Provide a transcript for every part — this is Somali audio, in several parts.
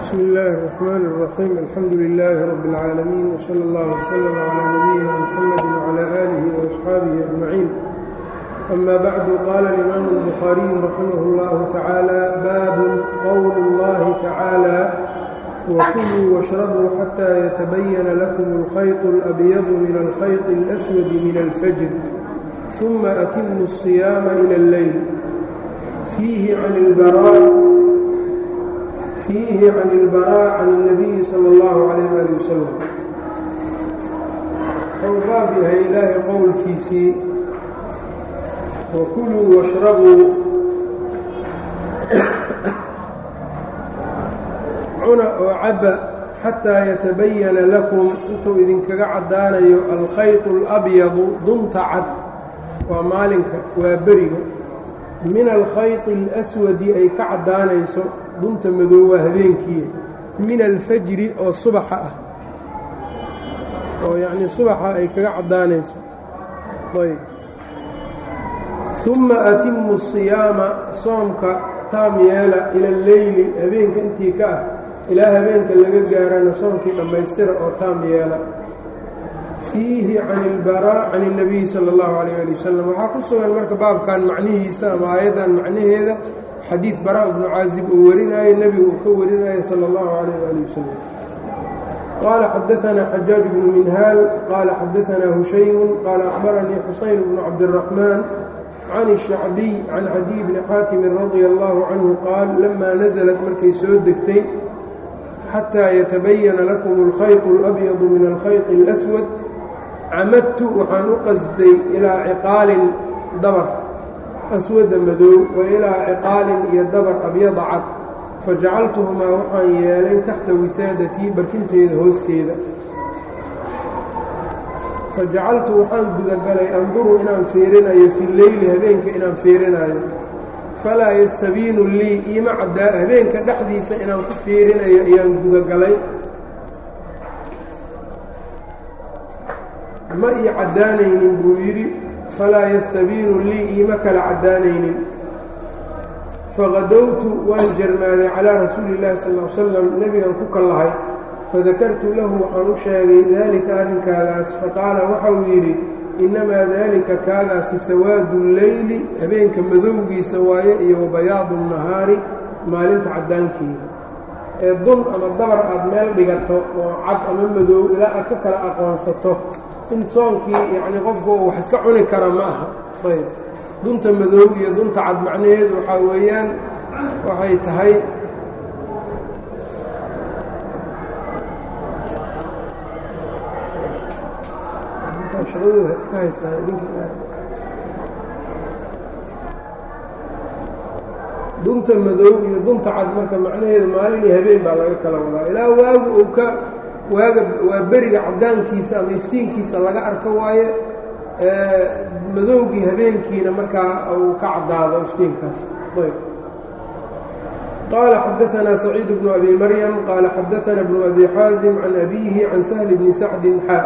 bsmi illaahi الرaxmaan الraxiim alxamdu lilaahi rabi اlcaalamiin wslى اllah wslm clى nabiyina mxamadi wclى aalihi وaصxaabihi ajmaciin ama bacdu qaala اlimaamu الbukhaariyu raximah اllahu tacaala baabun qowl اllahi tacaala wkuluu wاshrabuu xatى yatabayana lakum اlkhayط اlabyadu min alkhayط اlaswadi min alfajr ثuma atimu الصiyaama ilى اlleyl fiihi can اlbarا fiihi can اlbarاء can الnabiyi salى اllahu عalayh ali wasalam wuxuu baab yahay ilaahay qowlkiisii wakuluu washrabuu cuna oo caba xataa yatabayana lakum intuu idinkaga caddaanayo alkhayط اlabyadu dunta cad waa maalinka waa beriga min alkhayط اlaswadi ay ka caddaanayso dunta madow waa habeenkii min alfajri oo subaxa ah oo yacnii subaxa ay kaga caddaanayso ayb ثuma atimu الصiyaama soomka taam yeela ila اlleyli habeenka intii ka ah ilaa habeenka laga gaarana soomkii dhammaystira oo taam yeela fiihi can ilbaraa can الnabiyi salى اllahu عalيyه ali wasalam waxaa ku sugan marka baabkan macnihiisa ama aayaddan macnaheeda xadiid baraa bnu caazib uu warinaayo nebigu uu ka warinaayo salى اllahu عalayh ali wasalam qaala xadaanaa xajaaj bnu minhaal qaala xadaanaa hushaymu qaala akhbaranii xusayn bnu cabdالraxmaan can الshacbiy can cadiy bni xaatimin radia allahu canhu qaal lamaa naزlat markay soo degtay xataa yatabayana lakum اlkhayط اlabyadu min alkhayط اlaswad camadtu waxaan u qasday ilaa ciqaalin dabar aswada madow wa ilaa ciqaalin iyo dabar abyada cad fajacaltuhumaa waxaan yeelay taxta wisaadatii barkinteeda hoosteeda fajacaltu waxaan gudagalay anduru inaan fiirinayo fi leyli habeenka inaan fiirinayo falaa yastabiinu lii iima caddaa habeenka dhexdiisa inaan ku fiirinayo ayaan gudagalay ma ii caddaanaynin buu yidhi falaa yastabiinu lii iima kala caddaanaynin faqadowtu waan jarmaaday calaa rasuuli illahi sal l salam nebigan ku kallahay fadakartu lahu waxaan u sheegay daalika arrinkaagaas faqaala waxauu yidhi innamaa daalika kaagaasi sawaadu leyli habeenka madowgiisa waaye iyo wabayaadu nahaari maalinta caddaankeeda ee dun ama dabar aad meel dhigato oo cad ama madow ilaa aad ka kala aqoonsato in soonkii yacnii qofku uu wax iska cuni kara ma aha ayb dunta madow iyo dunta cad macnaheedu waxaa weeyaan waxay tahay iska haystaan dunta madow iyo dunta cad marka macnaheedu maalin iyo habeen baa laga kala wadaa ilaa waagu uu ka waaga waa beriga caddaankiisa ama iftiinkiisa laga arko waaye madowgii habeenkiina markaa uu ka caddaado iftiinkaas ayb qaala xadaanaa saciid bnu abi maryam qaala xadaana bnu abi xaasim can abiihi can sahli bni sacdin xaa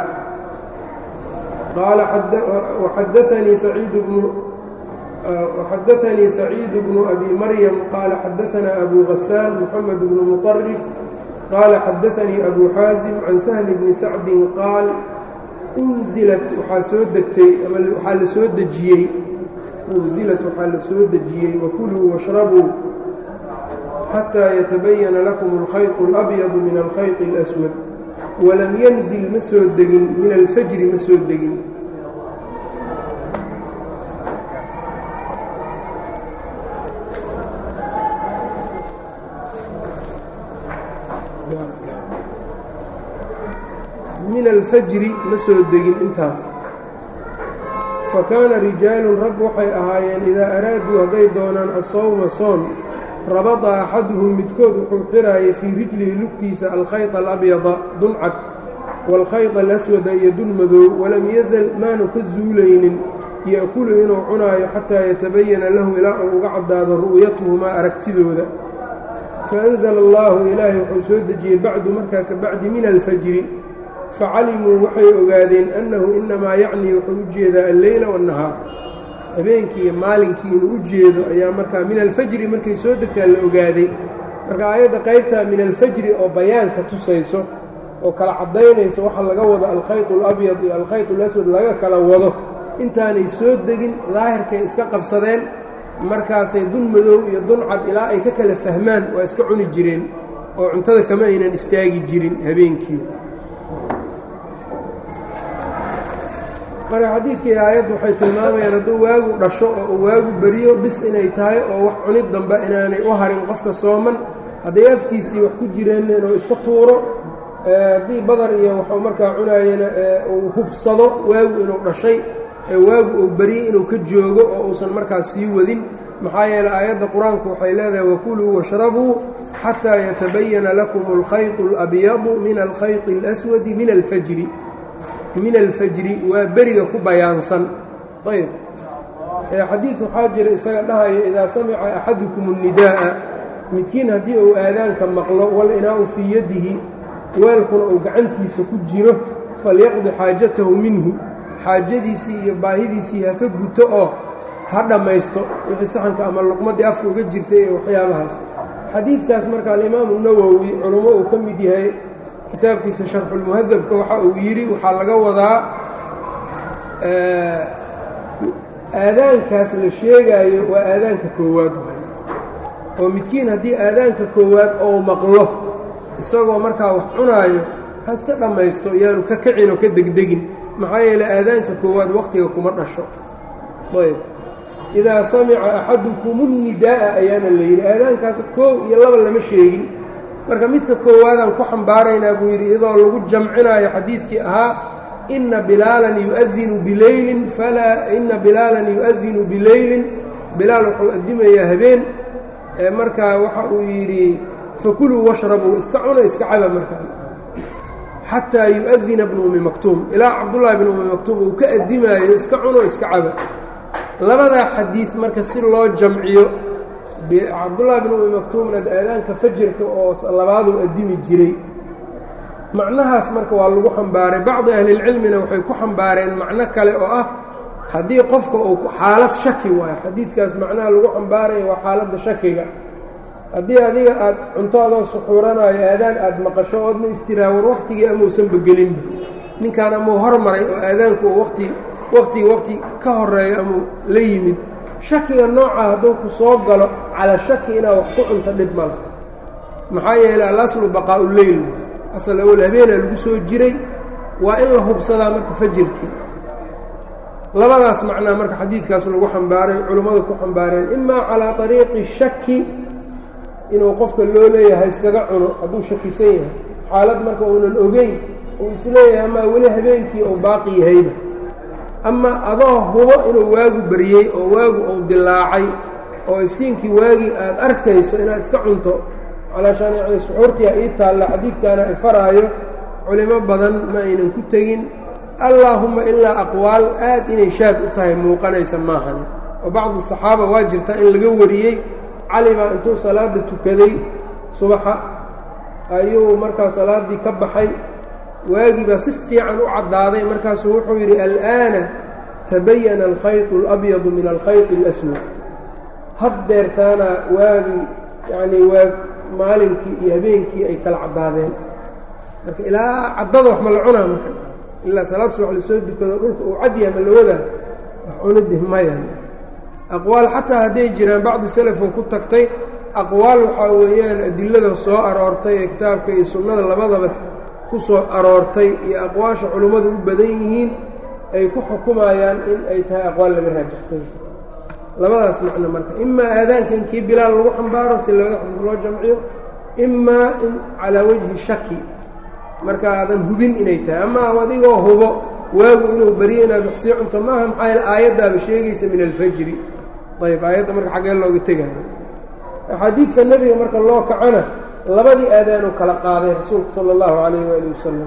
qaala waxadaanii saciid bnu وxadaثnii سacيid بن أbي mryم qاala xadaثna أbو غasاn mحamed بن مطرف qاala xadaثnii أbو xاaزم can سهل بن sacdi qaal unzilat waxaa soo degtay ama waxaa la soo dejiyey unzilat waxaa la soo dejiyey وkuluu واشhrabuu xatىa yatabayana lakum الkhayط الأbyض min الkhayط الأswad walam ynزil ma soo degin min alfjri ma soo degin min alfajri ma soo degin intaas fa kaana rijaalun rag waxay ahaayeen idaa araaduu hadday doonaan asawma soon rabada axaduhum midkood wuxuu xiraayay fii rijlihi lugtiisa alkhayط alabyada duncad waalkhayط alaswada iyo dun madow walam yazal maanu ka zuulaynin ya'kulu inuu cunaayo xataa yatabayana lahu ilaa uu uga caddaado ru'yatuhumaa aragtidooda faأnzla allahu ilaahay wuxuu soo dejiyey bacdu markaa ka bacdi min alfajri facalimuu waxay ogaadeen annahu inamaa yacnii wuxuu u jeedaa alleyla waannahaar habeenkii iyo maalinkii inuu u jeedo ayaa markaa min alfajri markay soo degtaa la ogaaday marka aayadda qaybtaa min alfajri oo bayaanka tusayso oo kala caddaynayso waxa laga wado alkhayط اlabyad iyo alkhayط اlaswad laga kala wado intaanay soo degin daahirkay iska qabsadeen markaasay dun madow iyo dun cad ilaa ay ka kala fahmaan waa iska cuni jireen oo cuntada kama aynan istaagi jirin habeenkii marka xadiidkii aayaddu waxay tilmaamayaan hadduu waagu dhasho oo uu waagu beriyo bis inay tahay oo wax cunid dambe inaanay u harin qofka sooman hadday afkiisii wax ku jireen inuu iska tuuro haddii badar iyo waxuu markaa cunaayena uu hubsado waagu inuu dhashay ee waagu uu beriyey inuu ka joogo oo uusan markaas sii wadin maxaa yeeley aayadda qur-aanku waxay leedahay wakuluu washrabuu xataa yatabayana lakum alkhayطu اlabyadu min alkhayطi اlaswadi min alfajri min alfajri waa beriga ku bayaansan ayb xadiid waxaa jira isaga dhahaya idaa samica axadukum الnidaa'a midkiin haddii uu aadaanka maqlo walinaau fii yadihi weelkuna uu gacantiisa ku jiro falyaqdi xaajatahu minhu xaajadiisii iyo baahidiisii ha ka guto oo ha dhammaysto wixii saxanka ama luqmadii afka uga jirtay ee waxyaabahaas xadiidkaas marka alimaamu nawowi culummo uu ka mid yahay kitaabkiisa sharxulmuhadabka waxa uu yidhi waxaa laga wadaa aadaankaas la sheegaayo waa aadaanka koowaad oo midkiin haddii aadaanka koowaad ou maqlo isagoo markaa wax cunaayo ha iska dhammaysto iyaanu ka kacin oo ka degdegin maxaa yeeley aadaanka koowaad wakhtiga kuma dhasho ayb idaa samica axadukum unnidaa'a ayaana la yidhi aadaankaas koow iyo laba lama sheegin marka midka koowaadaan ku xambaaraynaa buu yidhi iyadoo lagu jamcinaayo xadiidkii ahaa ina bilaalan yuadinu bileylin falaa ina bilaalan yu'adinu bileylin bilaal wuxuu addimayaa habeen markaa waxa uu yidhi fakuluu washrabuu iska cuna iska caba markaa xataa yu'adina bnu umi maktuum ilaa cabdullaahi bn umi maktuum uu ka addimaayo iska cuno iska caba labadaa xadiid marka si loo jamciyo cabdullaahi bn umi maktuumna aadaanka fajirka oo labaaduu addimi jiray macnahaas marka waa lagu xambaaray bacdi ahlilcilmina waxay ku xambaareen macno kale oo ah haddii qofka uu xaalad shaki waayo xadiidkaas macnaha lagu xambaaraya waa xaaladda shakiga haddii adiga aad cunto adoo suxuuranaayo aadaan aad maqasho oodna istiraawan wakhtigii amausanba gelinba ninkaan amau hormaray oo aadaanku uu wati wakhtigii wakhti ka horeeyo amau la yimid shakiga noocaa hadduu ku soo galo cala shaki inaad wax ku cunto dhib ma laha maxaa yeeley alaslu baqaa'u leyl asal awal habeenaa lagu soo jiray waa in la hubsadaa marka fajirkii labadaas macnaa marka xadiidkaas lagu xambaaray culummadu ku xambaareen imaa calaa ariiqi shaki inuu qofka loo leeyahay iskaga cuno hadduu shakisan yahay xaalad marka uunan ogeyn uu isleeyahay amaa weli habeenkii uu baaqi yahayba ama adoo hubo inuu waagu baryey oo waagu uu dilaacay oo iftiinkii waagii aad arkayso inaad iska cunto calaashaan yacni suxuurtiia ii taalla xadiidkaana ay faraayo culimo badan ma aynan ku tegin allaahumma ilaa aqwaal aad inay shaad u tahay muuqanaysa maahani oo bacdu saxaaba waa jirtaa in laga wariyey cali baa intuu salaadda tukaday subaxa ayuu markaa salaaddii ka baxay waagii baa si fiican u caddaaday markaasuu wuxuu yidhi al'aana tabayana alkhayطu اlabyadu min alkhayطi اlaswad haddeertaana waagii yacnii waa maalinkii iyo habeenkii ay kala caddaadeen marka ilaa caddada wax ma la cunaa marka ilaa salaad subax lasoo dukado dhulka uu cadyaha ma la wadaa wax cunidih maya aqwaal xataa hadday jiraan bacdi selafoo ku tagtay aqwaal waxaa weeyaan adilada soo aroortay ee kitaabka iyo sunnada labadaba ku soo aroortay iyo aqwaasha culummadu u badan yihiin ay ku xukumayaan in ay tahay aqwaal laga raajaxsanya labadaas macno marka imaa aadaanka in kii bilaal lagu xambaaro si labada xadid loo jamciyo imaa in calaa wajhi shaki marka aadan hubin inay tahay ama adigoo hubo waagu inuu beriyo inaad wax sii cunto maaha maxaa yaele aayaddaaba sheegaysa min alfajri ayb aayadda marka xaggee looga tegaayo axaadiidka nebiga marka loo kacana labadii aadaanuu kala qaaday rasuulku sala allahu calayh waali wasalam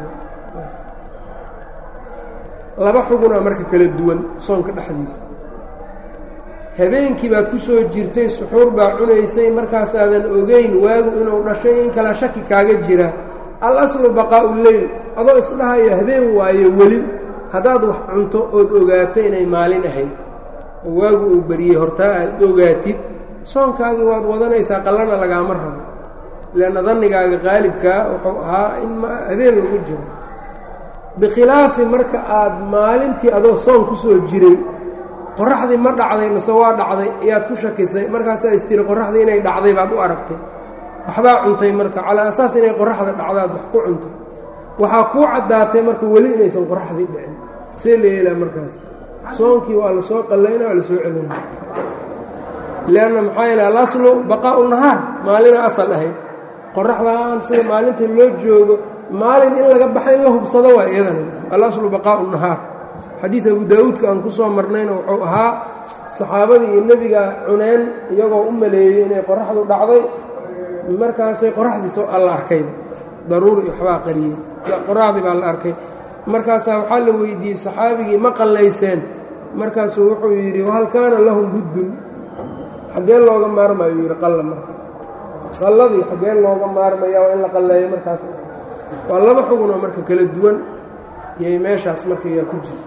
laba xugunaa marka kala duwan soonka dhexdiisa habeenkii baad ku soo jirtay suxuur baa cunaysay markaasaadan ogeyn waagu inuu dhashay in kala shaki kaaga jira al aslu baqaa'u leyl adoo isdhahayo habeen waayo weli haddaad wax cunto ood ogaato inay maalin ahayd oo waagu uu beriyey hortaa aad ogaatid soonkaagii waad wadanaysaa qallana lagaama rabo leanna dannigaaga qaalibkaa wuxuu ahaa in habeen lagu jiro bikhilaafi marka aad maalintii adoo soon ku soo jiray qoraxdii ma dhacday mase waa dhacday ayaad ku shakisay markaasaa istiri qoraxdii inay dhacday baad u aragtay waxbaa cuntay marka calaa asaas inay qoraxda dhacdaad wax ku cuntay waxaa kuu caddaatay marka weli inaysan qoraxdii dhicin see la yeelaa markaas soonkii waa la soo qallayna waa la soo celina lianna maxaa yeele alaslu baqaa'u nahaar maalina asal ahayd qoraxdan sida maalinta loo joogo maalin in laga baxa in la hubsado waa iyadana alaslu baqaa'u nahaar xadiid abu daawuudka aan ku soo marnayna wuxuu ahaa saxaabadii iyo nebiga cuneen iyagoo u maleeyey inay qoraxdu dhacday markaasay qoraxdiis alla arkay daruuri waxbaa qariyey qoraxdii baa la arkay markaasaa waxaa la weydiiyey saxaabigii ma qallayseen markaasuu wuxuu yidhi wahal kaana lahum buddun xaggee looga maarmayo yidhi qalla marka qalladii xaggee looga maarmaya waa in la qalleeyo markaas waa laba xugunoo marka kala duwan iyay meeshaas marka yaa ku jirto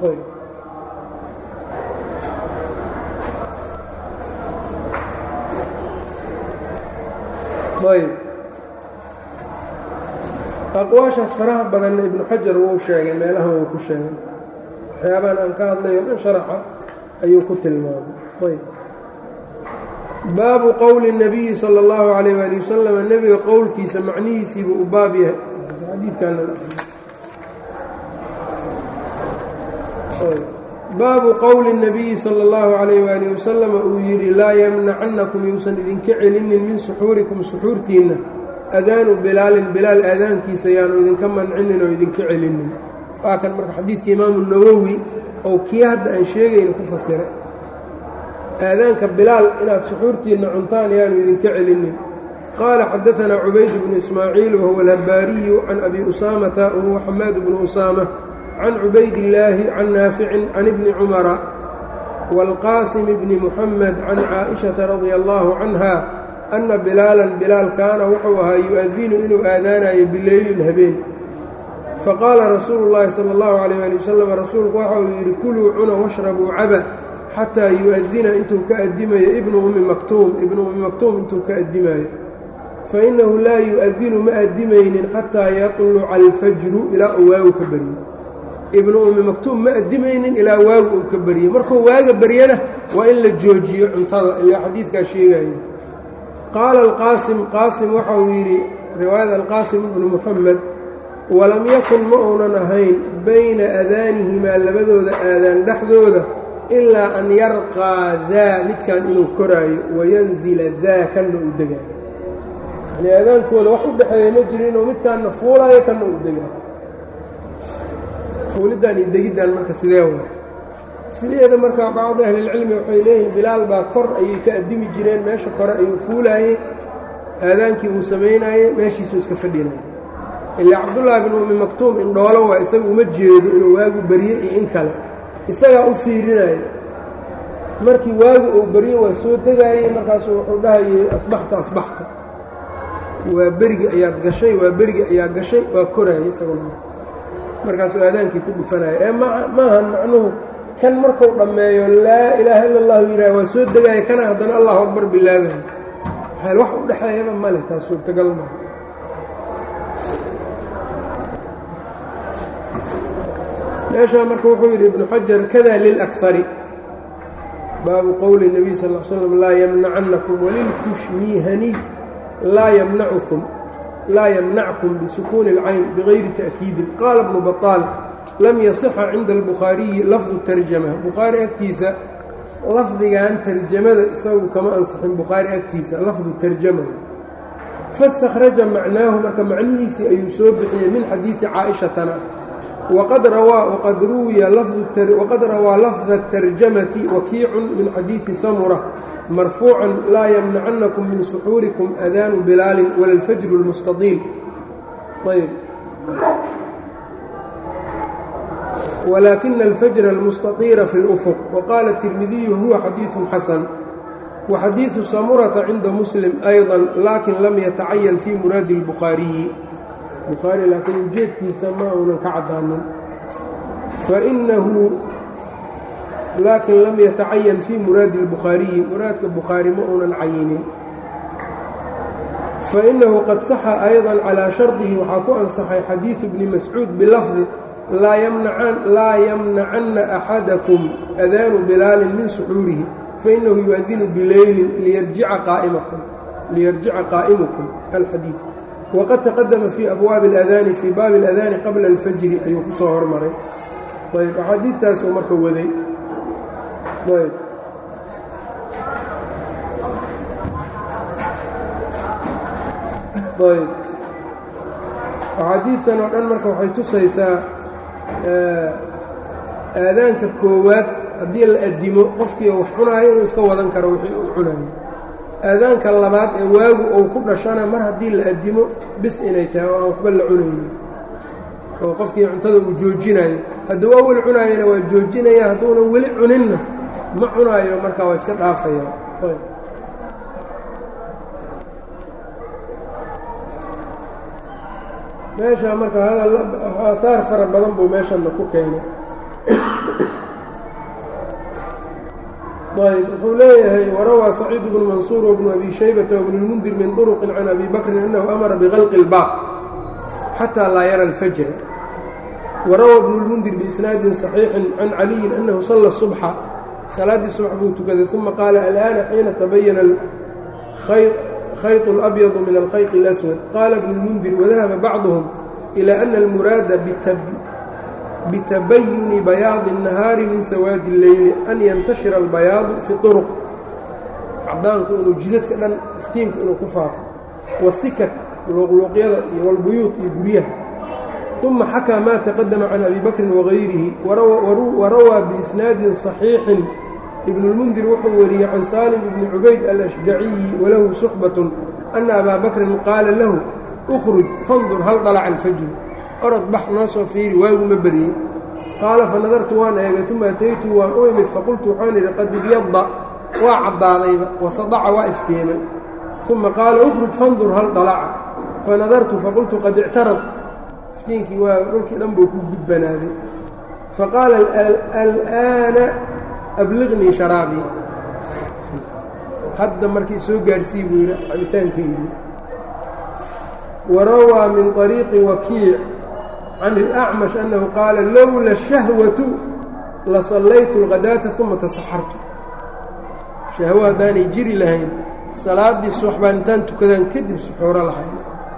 ayb aqwaashaas faraha badanna ibnu xajar wuu sheegay meelahan wuu ku sheegay waxyaabahan aan ka hadlayo dhan sharaxa ayuu ku tilmaamay ayb baabu qowli الnabiyi salى اllahu عalayh wali wasalam nebiga qowlkiisa macnihiisiibuu u baab yahay baabu qowli الnabiyi salى اllahu عalayh wali wasalam uu yidhi laa yamnacannakum yuusan idinka celinin min suxuurikum suxuurtiinna adaanu bilaalin bilaal aadaankiisa yaanu idinka mancinin oo idinka celinin waa kan marka xadiidka imaamu nawowi oo kii hadda aan sheegayna ku fasiray aadaanka bilaal inaad suxuurtiinna cuntaan yaanu idinka celinin qaala xadaanaa cubayd bnu ismaaciil wahuwa alhabaariyu can abi usaamata wahuwa xamaad bnu usaama can cubaydillaahi can naaficin can ibni cumara wاlqaasim bni muxamed can caaئishata radia allahu canha ana bilaalan bilaal kaana wuxuu ahaa yu-adinu inuu aadaanayo bileylin habeen faqaala rasuulu llaahi sala allahu calayh ali wasalam rasuulku waxa uu yidhi kuluu cuna washrabuu caba xataa yu-adina intuu ka addimayo ibnu ummi maktuum ibnu ummi maktuum intuu ka addimayo fa innahu laa yu-adinu ma addimaynin xataa yatluca alfajru ilaa uu waagu ka baryo ibnu ummi maktuum ma addimaynin ilaa waagu uu ka baryo markuu waaga baryana waa in la joojiyo cuntada ilaa xadiidkaa sheegayo qaala alqaasim qaasim waxa uu yidhi riwaayada alqaasim ibnu muxamed walam yakun ma uunan ahayn bayna aadaanihimaa labadooda aadaan dhexdooda ilaa an yarqaa daa midkan inuu koraayo wayanzila daa kanna uu degaayo yani aadaankooda wax u dhexeeya ma jiro inuu midkaanna fuulaayo kanna uu degaayo fuuliddan iyo degiddan marka sidee wa sideeda marka bacdi ahlilcilmi waxay leeyihiin bilaal baa kor ayay ka addimi jireen meesha kore ayuu fuulaayey aadaankii buu samaynaayey meeshiisuu iska fadhinayay ilaa cabdullaahi bin ummi maktuum indhoolo waa isaga uma jeedo inuu waagu barye iyo in kale isagaa u fiirinayo markii waagu uu barye waa soo degaayey markaasuu wuxuu dhahayey asbaxta asbaxta waa berigi ayaad gashay waa berigi ayaa gashay waa koraayey isaguna markaasuu aadaankii ku dhufanaya ee maahan macnuhu kan markuu dhammeeyo laa ilaaha illa allahu yidhaah waa soo degaaya kana haddana allahu akbar bilaabaya maxaa wax u dhexeeyaba male taas suurtagal maa meeshaa marka wuxuu yidhi ibnu xajar kada lilakari baabu qowli الnabiy sal l slam laa yamnacannakum walilkushmiihani laa ymnacukum laa yamnackum bisukuuni اlcayn bigayri ta'kiidin qaala bnu baطaal lam yasixa cinda albukhaariyi lafdu tarjama bukhaari agtiisa lafdigan tarjamada isagu kama ansixin bukhaari agtiisa lafdu tarjama faاstakhraja macnaahu marka macnihiisii ayuu soo bixiyey min xadiidi caaئishatana wqad rawaa lafda الtarjamati wakiicun min xadiidi samura marfuucan laa ymnacannakum min suxuurikum adaanu bilaalin wala اlfajru اlmustaqiil ayb wlaakina alfajra almustaطiira fi اlأfq waqaala الtirmidiyu huwa xadiiثu xasan waxadiiثu samurata cinda muslim ayضa laakin lam yatacayan fi muraadi اlbukhaariyi bukhaari laakiin ujeedkiisa ma uunan ka caddaanin fainahu laakin lam yatacayan fii muraadi اlbukhaariyi muraadka bukhaari ma uunan cayinin fainahu qad saxa ayضa calىa shardihi waxaa ku ansaxay xadiiثu bni mascuud bilafdi laa yamnacanna axadakum adaanu bilaalin min suxuurihi fainahu yuadinu bileylin liyarjica qaa'imukum alxadiid waqad taqadama fii abwaabi اladaani fii baabi اladaani qabla اlfajri ayuu ku soo hormaray ayb axaadiidtaasuu marka waday ayb ayb axaadiidtan oo dhan marka waxay tusaysaa aadaanka koowaad haddii la addimo qofkii wax cunaayo inuu iska wadan karo wixii uu cunayo aadaanka labaad ee waagu uu ku dhashana mar haddii la addimo bis inay tahay oo aan waxba la cunaynin oo qofkii cuntada uu joojinayo hadduu awal cunaayana waa joojinaya hadduuna weli cuninna ma cunaayo markaa waa iska dhaafaya meesha marka hadal aataar fara badan buu meeshanna ku keenay ayb wuxuu leeyahay warawaa saciid bnu mansuur wbnu abi shaybata wbnu اlmundir min طurqi can abi bakrin anahu amara bikalqi اlbaab xatى laa yara اlfajra warawaa bnu اlmundir biisnaadin صaxiixin can caliyin anahu sala subxa salaaddii subx buu tukaday uma qaala alآana xiina tabayana khayط اlabyض min alkhayط اlaswad qaala bnu اlmundir wadahaba bacduhum ilى ana almuraada bitabayuni bayaadi الnahaari min sawaadi اleyli an yantashira albayaadu fi طuruq cadaanku inuu jidadka dhan iftiinku inuu ku faafo wasikak luuqluuqyada iyo walbuyuud iyo guryaha uma xakaa maa taqadama can abi bakrin wagayrihi warawaa biisnaadin صaxiixin ibn اlmundir wuxuu wariyey can saalim ibni cubayd alashjaciyi walahu suxbatun ana abaa bakrin qaala lahu اkhruj fandur hal dalaca alfajri orod bax noo soo fiiri waagu ma beriyey qaala fanadartu waan eegay uma ataytu waan u imid faqultu waxaan idhi qad ibyada waa caddaadayba wasadaca waa iftiimay uma qaala ukhruj fandur hal dalaca fanadartu faqultu qad ictarad iftiinkii waa dhulkii dhan buu ku gudbanaaday faqaala al'aana abliqnii sharaabii hadda markii soo gaarsii buu yidhi cabitaankaydii warawaa min طariiqi wakiic can اlأcmash annahu qaala lowla shahwatu lasallaytu اlghadaata uma tasaxartu shahwo haddaanay jiri lahayn salaaddii subax baan intaan tukadaan kadib suxuuro lahayn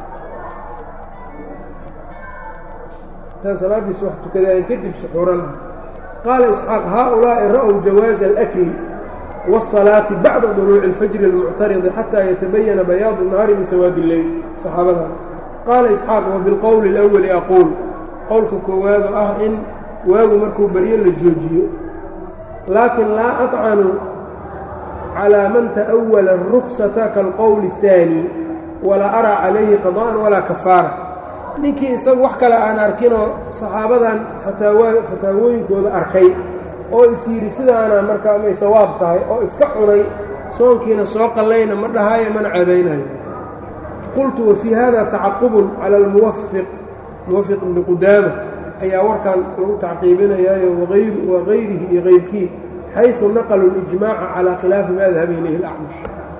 intaan salaaddii subax tukadaan kadib suxuuro lahayn qaala isxaaq haaulaa'i ra'w jawaaza alakli wالsalaati bacda duluuci اlfajri اlmuctaridi xataa yatabayana bayaadu الnahaari min sawaadi اleyl saxaabada qaala isxaaq wabilqowli اlأwali aquul qowlka koowaado ah in waagu markuu baryo la joojiyo laakin laa aطcanu calىa man ta'wala الruksata kaalqowli الثaani walaa araa calayhi qada'an walaa kafaara ninkii isagu wax kale aan arkinoo saxaabadan fataawooyinkooda arkay oo is yidhi sidaana markaa may sawaab tahay oo iska cunay soonkiina soo qallayna ma dhahaayo mana ceebaynayo qultu wafii hada tacaqubun cala almuwafiq muwafiq ibni qudaama ayaa warkan lagu tacqiibinayaayo wagayrihi iyo kayrkii xayثu naqluu اlijmaaca calى khilaafi ma dahaba ilayhi اlacmash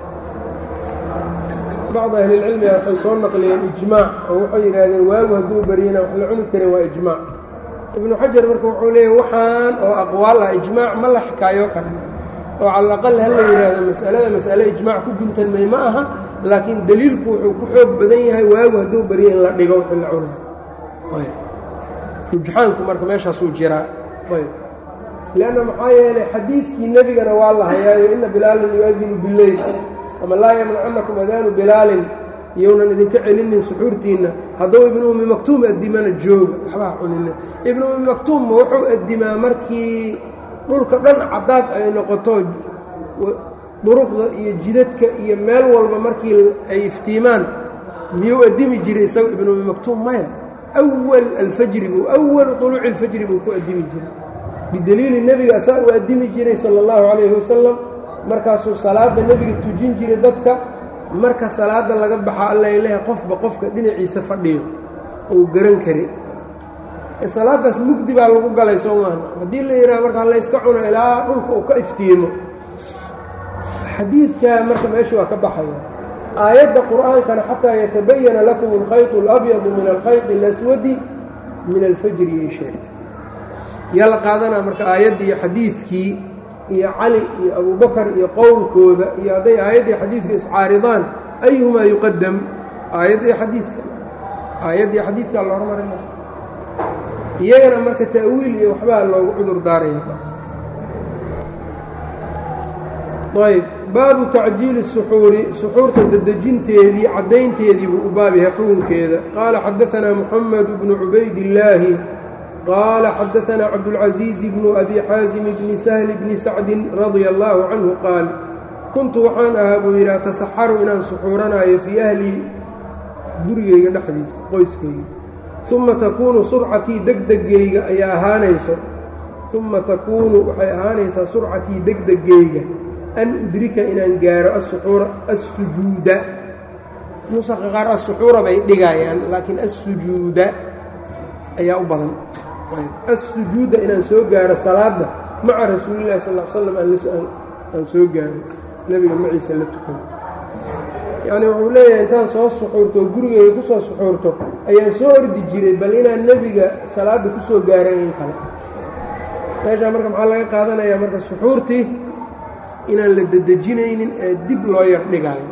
bacd ahli اlcilmiga waxay soo naqliyeen ijmaac oo waxay yidhaahdeen waagu hadduu baryana wax la cuni karin waa ijmaac ibnu xajar marka wuxuu leeyahy waxaan oo aqwaal ah ijmaac ma la xikaayo karan oo cala alaqal ha la yidhaahdo mas'alada mas'ale ijmaac ku guntanmay ma aha laakiin deliilku wuxuu ku xoog badan yahay waagu hadduu baryo in la dhigo wixii la cunayo rujxaanku marka meeshaasuu jiraa ayb lanna maxaa yeelay xadiidkii nebigana waa la hayaayo ina bilaalan yu-adinu bileyl ama laa yamnacannakum adaanu bilaalin iyounan idinka celinin suxuurtiinna hadduu ibnu ummi maktuum addimana jooga waxbaa cunina ibnu ummi maktuumma wuxuu addimaa markii dhulka dhan caddaad ay noqoto duruqda iyo jidadka iyo meel walba markii ay iftiimaan miyuu addimi jiray isaga ibnu ummi maktuum maya awal alfajri buu awalu طuluuci اlfajri buu ku addimi jiray bideliili nebiga asaa uu addimi jiray sala اllahu calayhi wasalam markaasuu salaadda nebiga tujin jiray dadka marka salaadda laga baxa alla ilaha qofba qofka dhinaciisa fadhiyo ou garan kari salaaddaas mugdi baa lagu galay soo maana haddii la yidhaha markaa layska cuno ilaa dhulka uu ka iftiimo xadiidkaa marka meesha waa ka baxaya aayadda qur'aankana xataa yatabayana lakum alkhayط اlabyadu min alkhayط اlaswadi min alfajri yay sheegtay yaa la qaadanaa marka aayaddii iyo xadiidkii iyo cali iyo abubakar iyo qowlkooda iyo hadday aayaddii xadiidka iscaaridaan ayuhumaa yuqadam aayadda iyo xadiidka aayadda iyo xadiidkaa la hormarina iyagana marka ta'wiil iyo waxbaa loogu cudur daaraya ayb baabu tacjiili suxuuri suxuurta dedejinteedii caddaynteedii buu u baab yahay xukunkeeda qaala xadaanaa muxamed bnu cubaydillaahi qaala xadaanaa cabdulcasiizi bnu abi xaasim bni sahli bni sacdin radia allaahu canhu qaal kuntu waxaan ahaa buu yidhi atasaxaru inaan suxuuranaayo fii ahlii gurigayga dhexdiisa qoyskayga uma takuunu surcatii degdegayga ayaa ahaanayso uma takuunu waxay ahaanaysaa surcatii degdegayga an udrika inaan gaaro asuxuura assujuuda nusaqa qaar assuxuura bay dhigayaan laakiin assujuuda ayaa u badan assujuuda inaan soo gaaro salaadda maca rasuulillahi sal l slam aan soo gaaro nebiga maciisa la tukano yacni wuxuu leeyahay intaan soo suxuurto oo gurigeyga ku soo suxuurto ayaan soo ordi jiray bal inaan nebiga salaadda ku soo gaaran in kale meeshaa marka maxaa laga qaadanayaa marka suxuurtii inaan la dedejinaynin ee dib loo yar dhigaayo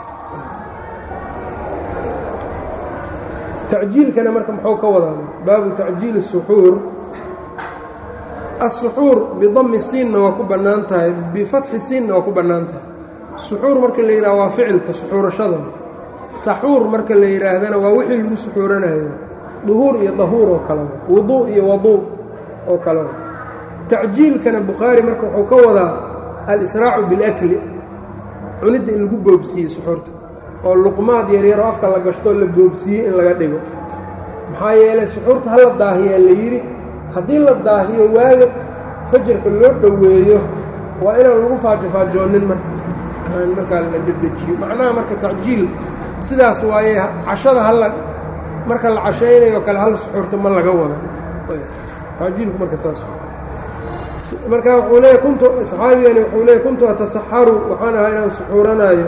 tacjiilkana marka muxuu ka wadaa baabu tacjiili الsuxuur الsuxuur bidami siinna waa ku bannaan tahay bifatxi siinna waa ku bannaan tahay suxuur marka la yidhaha waa ficilka suxuurashada saxuur marka la yidhaahdana waa wixii lagu suxuuranayo duhuur iyo dahuur oo kale wuduu iyo waduu oo kale tacjiilkana bukhaari marka wuxuu ka wadaa al-israacu bilakli cunidda in lagu boobsiiye suxuurta oo luqmaad yaryaroo afka la gashtoo la boobsiiyey in laga dhigo maxaa yeelay suxuurta ha la daahiyaa la yidhi haddii la daahiyo waaga fajarka loo dhoweeyo waa inaan lagu faajofaajoonin marka aan markaa la dedejiyo macnaha marka tacjiil sidaas waaye cashada halla marka la cashaynayo kale hal suxuurta ma laga wada tacjiilku marka saas marka wuxuu leeya kuntu saxaabigani wuxuu leeya kuntu atasaxaru waxaan ahaa inaan suxuuranaayo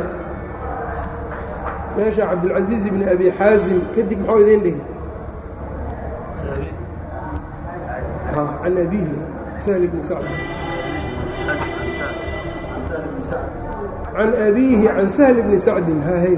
meesha cabdilcasiiz ibni abi xaasim kadib muxuu idiin dhigi can abihi sahl bni sacd can abiihi can sahl bni sacdin hahay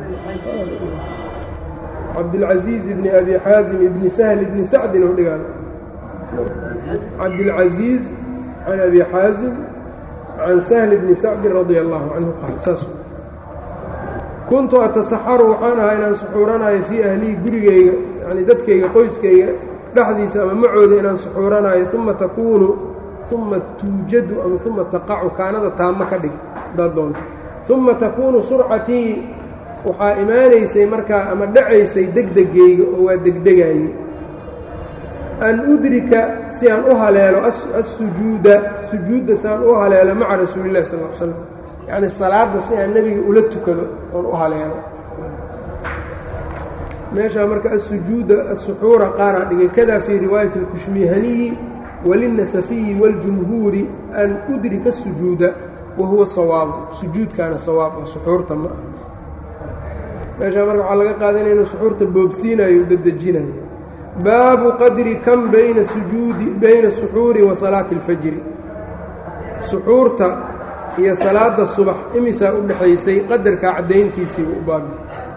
cabdilcasiiz ibni abi xaasim ibni sahl bni sacdin u dhigaan cabdilcasiiz can abi xaasim can sahl bni sacdin radia allahu canhu qaal saas kuntu atasaxaru waxaan ahaa inaan suxuuranayo fii ahlii gurigeyga yani dadkayga qoyskayga dhexdiisa ama macooda inaan suxuuranaayo uma takuunu uma tuujadu ama uma taqacu kaanada taamo ka dhig hadaad doonto uma takuunu surcatii waxaa imaanaysay markaa ama dhacaysay degdegayga oo waa degdegaayey an udrika si aan u haleelo assujuuda sujuudda si aan u haleelo maca rasuulillahi sal l slam yacni salaadda si aan nebiga ula tukado oon u haleelo meeshaa marka asujuuda asuxuura qaaraa dhigay kada fii riwaayati اlkushmihaniyi walinnasafiyi waاljumhuuri an udrika الsujuuda wa huwa sawaabu sujuudkaana sawaab oo suxuurta ma ah meeshaa marka waxaa laga qaadanaya inuu suxuurta boobsiinayo u dedejinayo baabu qadri kan bayna sujuudi bayna suxuuri wa salaati اlfajri suxuurta iyo salaada subax imisaa u dhexaysay qadarkaa caddayntiisiibu u baabi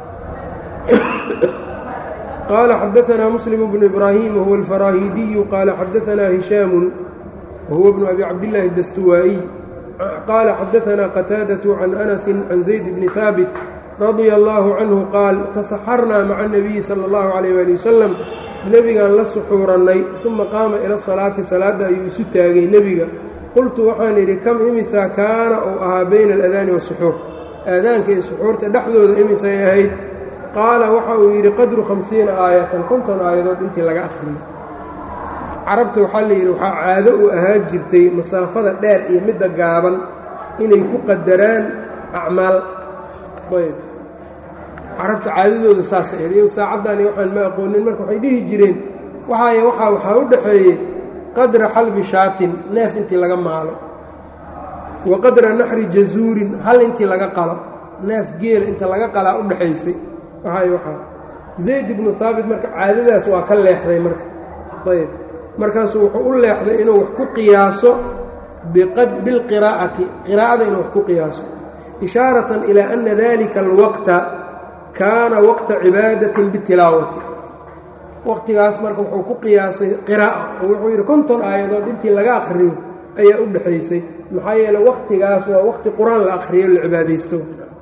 qال xdثna mسلم بن إbrاhيم وهو الفراhيدي qال xdثna هiشhاm وهو بن أbي cabdاللahi الdstوائي qال xdثna qتاadة عن أنس عن زيد بن ثاaبت رضي الله عنه qاaل تaسxرnaa mعa النبي slى الله عليه وaلي وسلم nebigaan la suxuurannay ثuma qaama ilى الصلاaةi salaada ayuu isu taagay nebiga qultu waxaan idhi kam imisaa kaana uu ahaa bayna الأdاni والسxuur aadaanka iyo suxuurta dhexdooda imisay ahayd qaala waxa uu yidhi qadru hamsiina aayatan konton aayadood intii laga akhriyey carabta waxaa la yidhi waxaa caado u ahaan jirtay masaafada dheer iyo midda gaaban inay ku qadaraan acmaal ayb carabta caadadooda saas ahayd iyo saacaddaani waxaan ma aqoonin marka waxay dhihi jireen waxaay waxaa waxaa u dhaxeeyey qadra xalbi shaatin neef intii laga maalo wa qadra naxri jazuurin hal intii laga qalo neef geela inta laga qalaa u dhexaysay waxay waxaa zayd ibnu haabit marka caadadaas waa ka leexday marka ayb markaasuu wuxuu u leexday inuu wax ku qiyaaso bilqiraa'ati qiraa'ada inuu wax ku qiyaaso ishaaratan ilaa ana dalika alwaqta kaana waqta cibaadatin bitilaawati waqtigaas marka wuxuu ku qiyaasay qiraa'a oo wuxuu yidhi konton aayadood intii laga akhriyo ayaa u dhexaysay maxaa yeele waqtigaas waa waqti qur-aan la akhriyo la cibaadaysto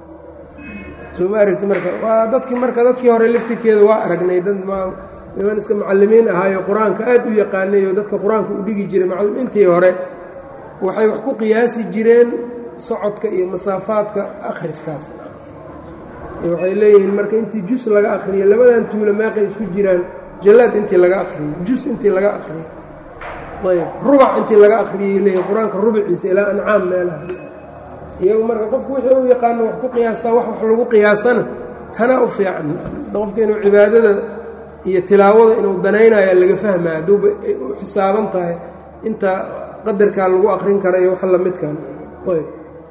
soo ma aragti marka waa dadkii marka dadkii hore laftirkeeda waa aragnay dad niman iska macallimiin ahaayo qur-aanka aad u yaqaanay oo dadka qur-aanka u dhigi jiray macallimiintii hore waxay wax ku qiyaasi jireen socodka iyo masaafaadka akhriskaas waxay leeyihiin marka intii jus laga akhriyo labadan tuulo meeqay isku jiraan jallaad intii laga akhriyo jus intii laga akhriyo ayb rubac intii laga akhriyay leeyihin qur-aanka rubiciisa ilaa ancaam meelaha iyagu marka qofku wixii u yaqaano wax ku qiyaastaa wax wax lagu qiyaasana tana u fiican qofka inuu cibaadada iyo tilaawada inuu danaynayaa laga fahmaya hadduuba ay u xisaaban tahay inta qadarkaa lagu akrin kara iyo wax lamidkan ayb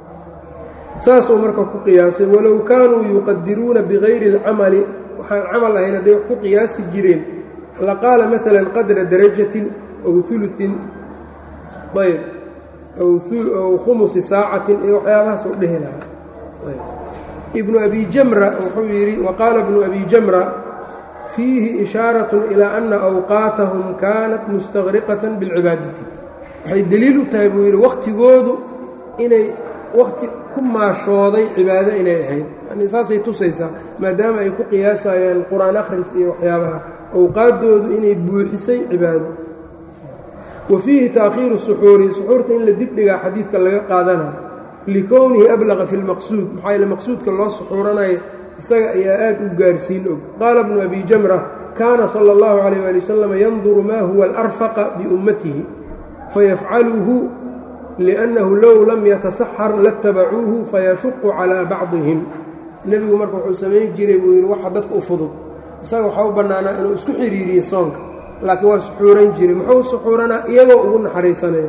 saasuu marka ku qiyaasay walow kaanuu yuqadiruuna bigayri اlcamali waxaan camal ahayn hadday wax ku qiyaasi jireen laqaala maala qadra darajatin aw uluin ayb aw khumusi saacatin iyo waxyaabahaas u dhehi lahaa ibnu abi jamra wuxuu yidhi waqaala ibnu abi jamra fiihi ishaarat ilaa ana awqaatahum kaanat mustaqriqatan bilcibaadati waxay deliil u tahay buu yidhi wakhtigoodu inay wakhti ku maashooday cibaado inay ahayd yani saasay tusaysaa maadaama ay ku qiyaasayaan qur-aan akhris iyo waxyaabaha awqaaddoodu inay buuxisay cibaado wa fiihi taakhiiru suxuuri suxuurta in la dibdhigaa xadiidka laga qaadanayo likownihi ablaqa fi lmaqsuud maxaa yaele maqsuudka loo suxuuranayo isaga ayaa aad u gaarsiin og qaala bnu abi jamra kaana sala اllahu calayh ali wasalam yanduru ma huwa alarfaqa biummatihi fayafcaluhu liannahu low lam yatasaxar latabacuuhu fayashuqu calaa bacdihim nebigu marka wuxuu samayn jiray buu yidhi waxa dadka u fudud isaga waxaa u bannaanaa inuu isku xidhiiriyo soonka laakiin waa suxuuran jiray muxuu suxuuranaa iyagoo ugu naxariisanaya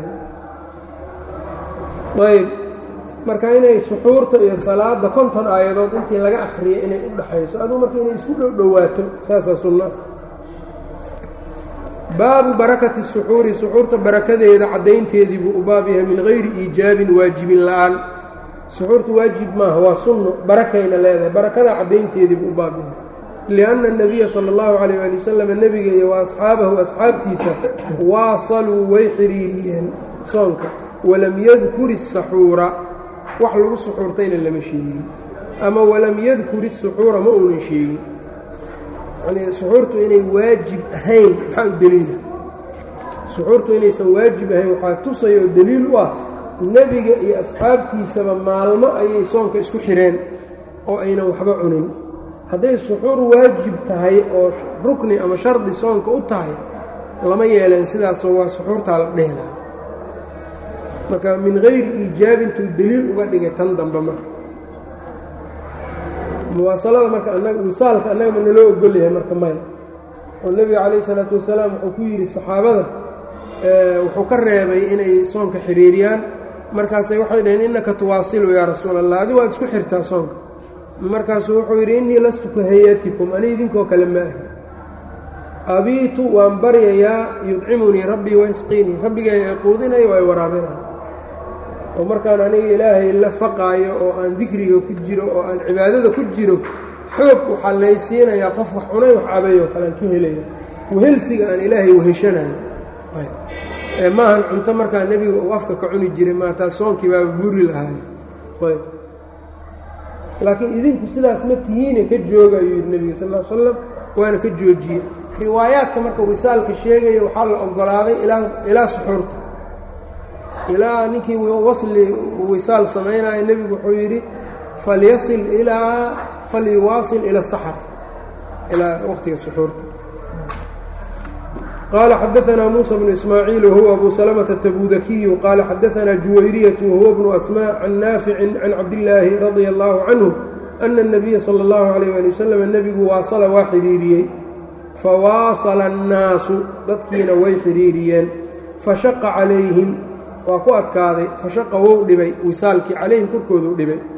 ayb marka inay suxuurta iyo salaada konton aayadood intii laga akhriyay inay u dhaxayso aduu marka inay isku dhow dhowaato saasaa sunna baabu barakati suxuuri suxuurta barakadeeda caddaynteedii buu u baab yahay min hayri iijaabin waajibin la'aan suxuurta waajib maaha waa sunno barakayna leedahay barakada caddaynteedii buu u baab yahay lianna اnabiya sala اllahu calayh ali wasalam nebiga iyo wa asxaabahu asxaabtiisa waasaluu way xidhiiriyeen soonka walam yadkur isaxuura wax lagu suxuurtayna lama sheegin ama walam yadkur isuxuura ma uunan sheegin yani suxuurtu inay waajib ahayn maxaa u deliila suxuurtu inaysan waajib ahayn waxaa tusaya oo deliil u ah nebiga iyo asxaabtiisaba maalmo ayay soonka isku xireen oo aynan waxba cunin hadday suxuur waajib tahay oo rukni ama shardi soonka u tahay lama yeeleen sidaasoo waa suxuurtaa la dhehelaa marka min hayri iijaabintuu deliil uga dhigay tan dambe marka muwaasalada marka anaga wisaalka annaga ma naloo ogol yahay marka maya oo nebiga calayh isalaatu wasalaam wuxuu ku yidhi saxaabada wuxuu ka reebay inay soonka xiriiriyaan markaasay waxay dhaheen innaka tuwaasilu yaa rasuul allah adi waad isku xirtaa soonka markaasuu wuxuu yidhi innii lastu ka hay-atikum ani idinkoo kale ma ahi abiitu waan baryayaa yudcimunii rabbii waysqiinii rabbigay ay quudinayo oo ay waraabinay oo markaan aniga ilaahay la faqaayo oo aan dikriga ku jiro oo aan cibaadada ku jiro xoog waxaa laysiinayaa qof wax cunay wax cabay oo kale aan ka helaya wehelsiga aan ilaahay weheshanayo ee maahan cunto markaa nebiga uu afka ka cuni jiray maataa soonkii baaba buri lahaay ayb laakiin idinku sidaas ma tihiine ka jooga ayuu yidhi nebiga sal l slam waana ka joojiyey riwaayaadka marka wisaalka sheegaya waxaa la ogolaaday ilaa suxuurta ilaa ninkii wasli wisaal samaynaya nebigu wuxuu yidhi falyasil ilaa falyuwaasil ila saxar ilaa waqtiga suxuurta qaala xadaanaa muusa bnu ismaaciil wahuwa abu salamata tabudakiyu qaala xadaanaa juwayriyatu wahuwa bnu asmaa can naaficin can cabdillaahi radia allaahu canhu ana اnabiya sala اllahu alayh ali wasalam nebigu waasala waa xidhiiriyey fawaasala annaasu dadkiina way xidhiiriyeen fashaqa calayhim waa ku adkaaday fashaqa wou dhibay wisaalkii calayhim korkooduu dhibay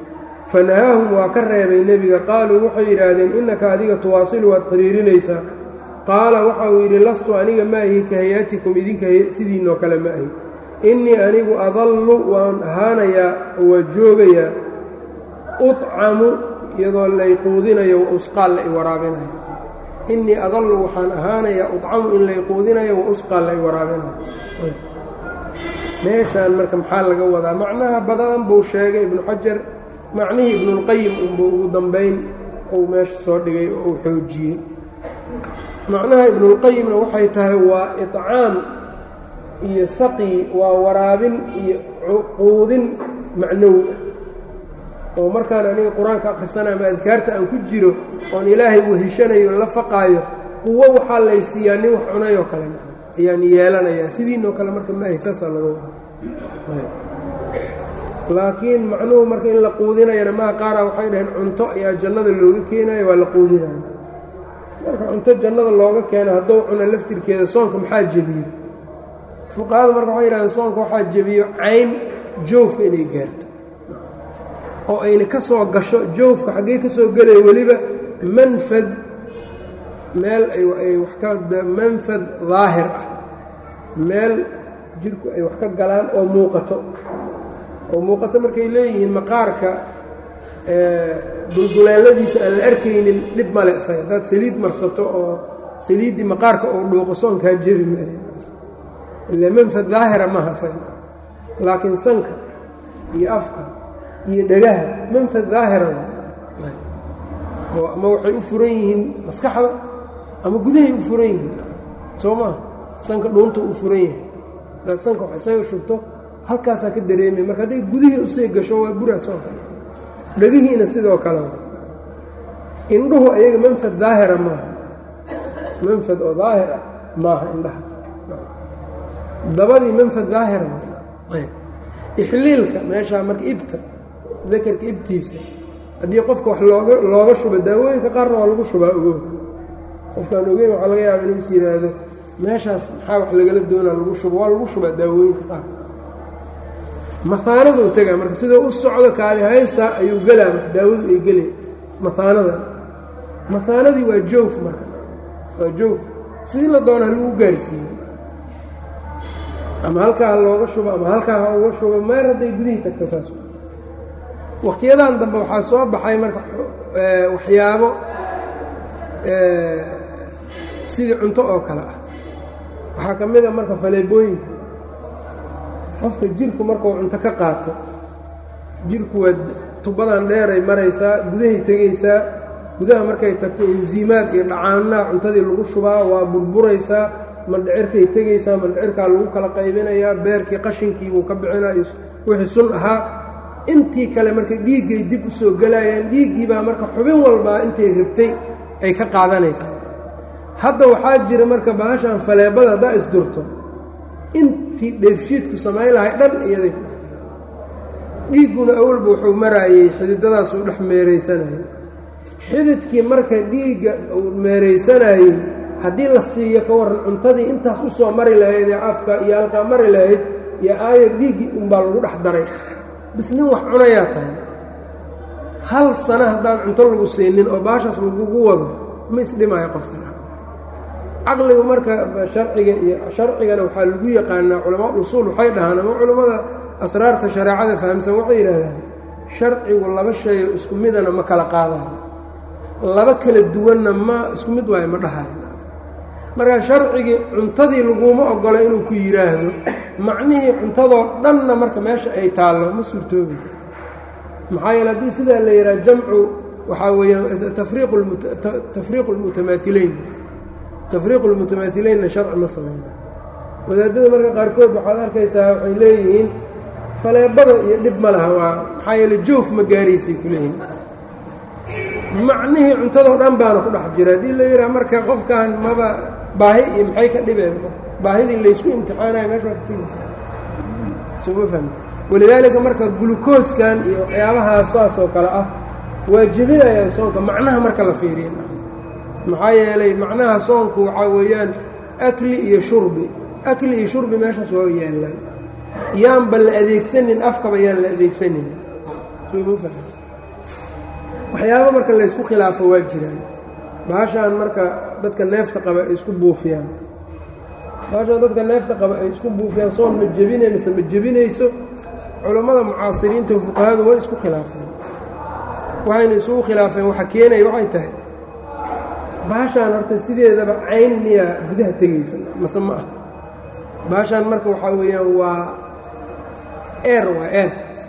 fanahaahum waa ka reebay nebiga qaaluu waxay yidhaahdeen innaka adiga tuwaasilu waad xiriirinaysaa qaala waxa uu yidhi lastu aniga ma ahi ka hay-atikum idinka sidiinoo kale ma ahi innii anigu adallu waan ahaanayaa oo waa joogayaa ucamu iyadoo lay quudinayo wa usqaal la i waraabinayo innii adallu waxaan ahaanayaa ucamu in lay quudinayo wa usqaal la i waraabinayo meeshaan marka maxaa laga wadaa macnaha badan buu sheegay ibnu xajar macnihii ibnulqayim unbuu ugu dambayn uu meesha soo dhigay oo uu xoojiyey macnaha ibnulqayimna waxay tahay waa icaam iyo saqi waa waraabin iyo quudin macnowi ah oo markaan aniga qur-aanka akhrisanayo ama adkaarta aan ku jiro oon ilaahay weheshanayo la faqaayo quwo waxaa laysiiyaa nin wax cunayoo kale ayaan yeelanayaa sidiinoo kale marka maahay saasaa laga wada laakiin macnuhu marka in la quudinayana maa qaara waxay dhaheen cunto ayaa jannada looga keenayo waa la quudinaya marka cunto jannada looga keeno hadduu cuno laftirkeeda soonka maxaa jebiyo fuqahada marka waxay yidhahdeen soonka waxaa jebiyo cayn joofka inay gaarto oo ayna ka soo gasho joofka xaggee ka soo gelaya weliba manfad meel ay wax ka manfad daahir ah meel jirku ay wax ka galaan oo muuqato oo muuqato markay leeyihiin maqaarka dulduleeladiisa aan la arkaynin dhib male isaga haddaad saliid marsato oo saliiddii maqaarka oo dhuuqo soonkaa jebi maayo ila manfad daahira maaha isaga laakiin sanka iyo afka iyo dhagaha manfad daahira oo ama waxay u furan yihiin maskaxda ama gudahay u furan yihiin soo maa sanka dhuunta u furan yahay hadaad sanka wax isaga shubto halkaasaa ka dareemay marka hadday gudihii usii gasho waa buraa soo kale dhegihiina sidoo kale indhuhu ayaga manfad daahira maaha manfad oo daahir ah maaha indhaha dabadii manfad daahira ixliilka meeshaa marka ibta dakarka ibtiisa haddii qofka wax looga looga shubo daawooyinka qaarna waa lagu shubaa ogow qofkaan ogeyn waxaa laga yaaba inuu is yidhaahdo meeshaas maxaa wax lagala doonaa lagu shubo waa lagu shubaa daawooyinka qaar mahaanaduu tegaa marka sidoo u socdo kaali haysta ayuu gelaa marka daawadu ay gelay mahaanada mahaanadii waa joof marka waa joof sidii la doona halagu gaarsiiyo ama halkaa ha looga shubo ama halkaa ha uga shubo meer hadday gudihii tagta saas wakhtiyadan dambe waxaa soo baxay marka waxyaabo sidii cunto oo kale ah waxaa ka mid a marka faleebooyinka qofka jirku markuu cunto ka qaato jirku waa tubadan dheeray maraysaa gudahay tegaysaa gudaha markay tagto enziimaad iyo dhacaanaha cuntadii lagu shubaa waa burburaysaa mandhicirkay tegaysaa mandhicirkaa lagu kala qaybinayaa beerkii qashinkiibuu ka bixinaa wixii sun ahaa intii kale marka dhiiggay dib u soo gelayaan dhiiggii baa marka xubin walbaa intay rabtay ay ka qaadanaysaa hadda waxaa jira marka bahashan faleebada haddaa isdurto intii dheefshiidku samayn lahay dhan iyaday ku dhex jiraan dhiigguna awalba wuxuu maraayey xididadaasuu dhex meeraysanayay xididkii marka dhiigga uu meeraysanayey haddii la siiyo ka warran cuntadii intaas u soo mari lahayd ee afka iyo halkaa mari lahayd iyo aayar dhiiggii unbaa lagu dhex daray bis nin wax cunayaa tahay hal sano haddaan cunto lagu siinin oo baashaas lagugu wado ma isdhimaayo qofkan caqligu marka sharciga iyo sharcigana waxaa lagu yaqaanaa culamaa usuul waxay dhahaan ama culammada asraarta shareecada fahamsan waxay yidhaahdaan sharcigu laba shayo isku midana ma kala qaadayo laba kala duwanna ma isku mid waayo ma dhahayo marka sharcigii cuntadii laguma ogolo inuu ku yidhaahdo macnihii cuntadoo dhanna marka meesha ay taallo ma suurtoobaysa maxaa yeele haddii sidaa la yidhaha jamcu waxaa weeyaan tafriiqu lmutamaahileyn tafriiqu lmutamaahileynna sharci ma samayna wadaadada marka qaarkood waxaad arkaysaa waxay leeyihiin faleebada iyo dhib ma laha waa maxaa yeele joof ma gaaraysay ku leeyihiin macnihii cuntadoo dhan baana ku dhex jira haddii la yidhaha marka qofkan maba baahi iyo maxay ka dhibeen baahidii laysku imtixaanayo meesha waa ka tegaysaa soma fahmi walidaalika marka gulukooskan iyo waxyaabahaas saas oo kale ah waa jebinayaan soonka macnaha marka la fiiriya maxaa yeelay macnaha soonku waxaa weeyaan akli iyo shurbi akli iyo shurbi meeshaas waa yaallaan yaanba la adeegsanin afkaba yaan la adeegsanin soma fahmi waxyaaba marka laysku khilaafo waa jiraan baashaan marka dadka neefta qaba ay isku buufiyaan baashaan dadka neefta qaba ay isku buufiyaan soon ma jebinay mise ma jebinayso culammada mucaasiriinta fuqahadu way isku khilaafeen waxayna isugu khilaafeen waxa keenaya waxay tahay baashaan horta sideedaba cayn miyaa gudaha tegaysa mase ma aha baashaan marka waxaa weeyaan waa eer waa eer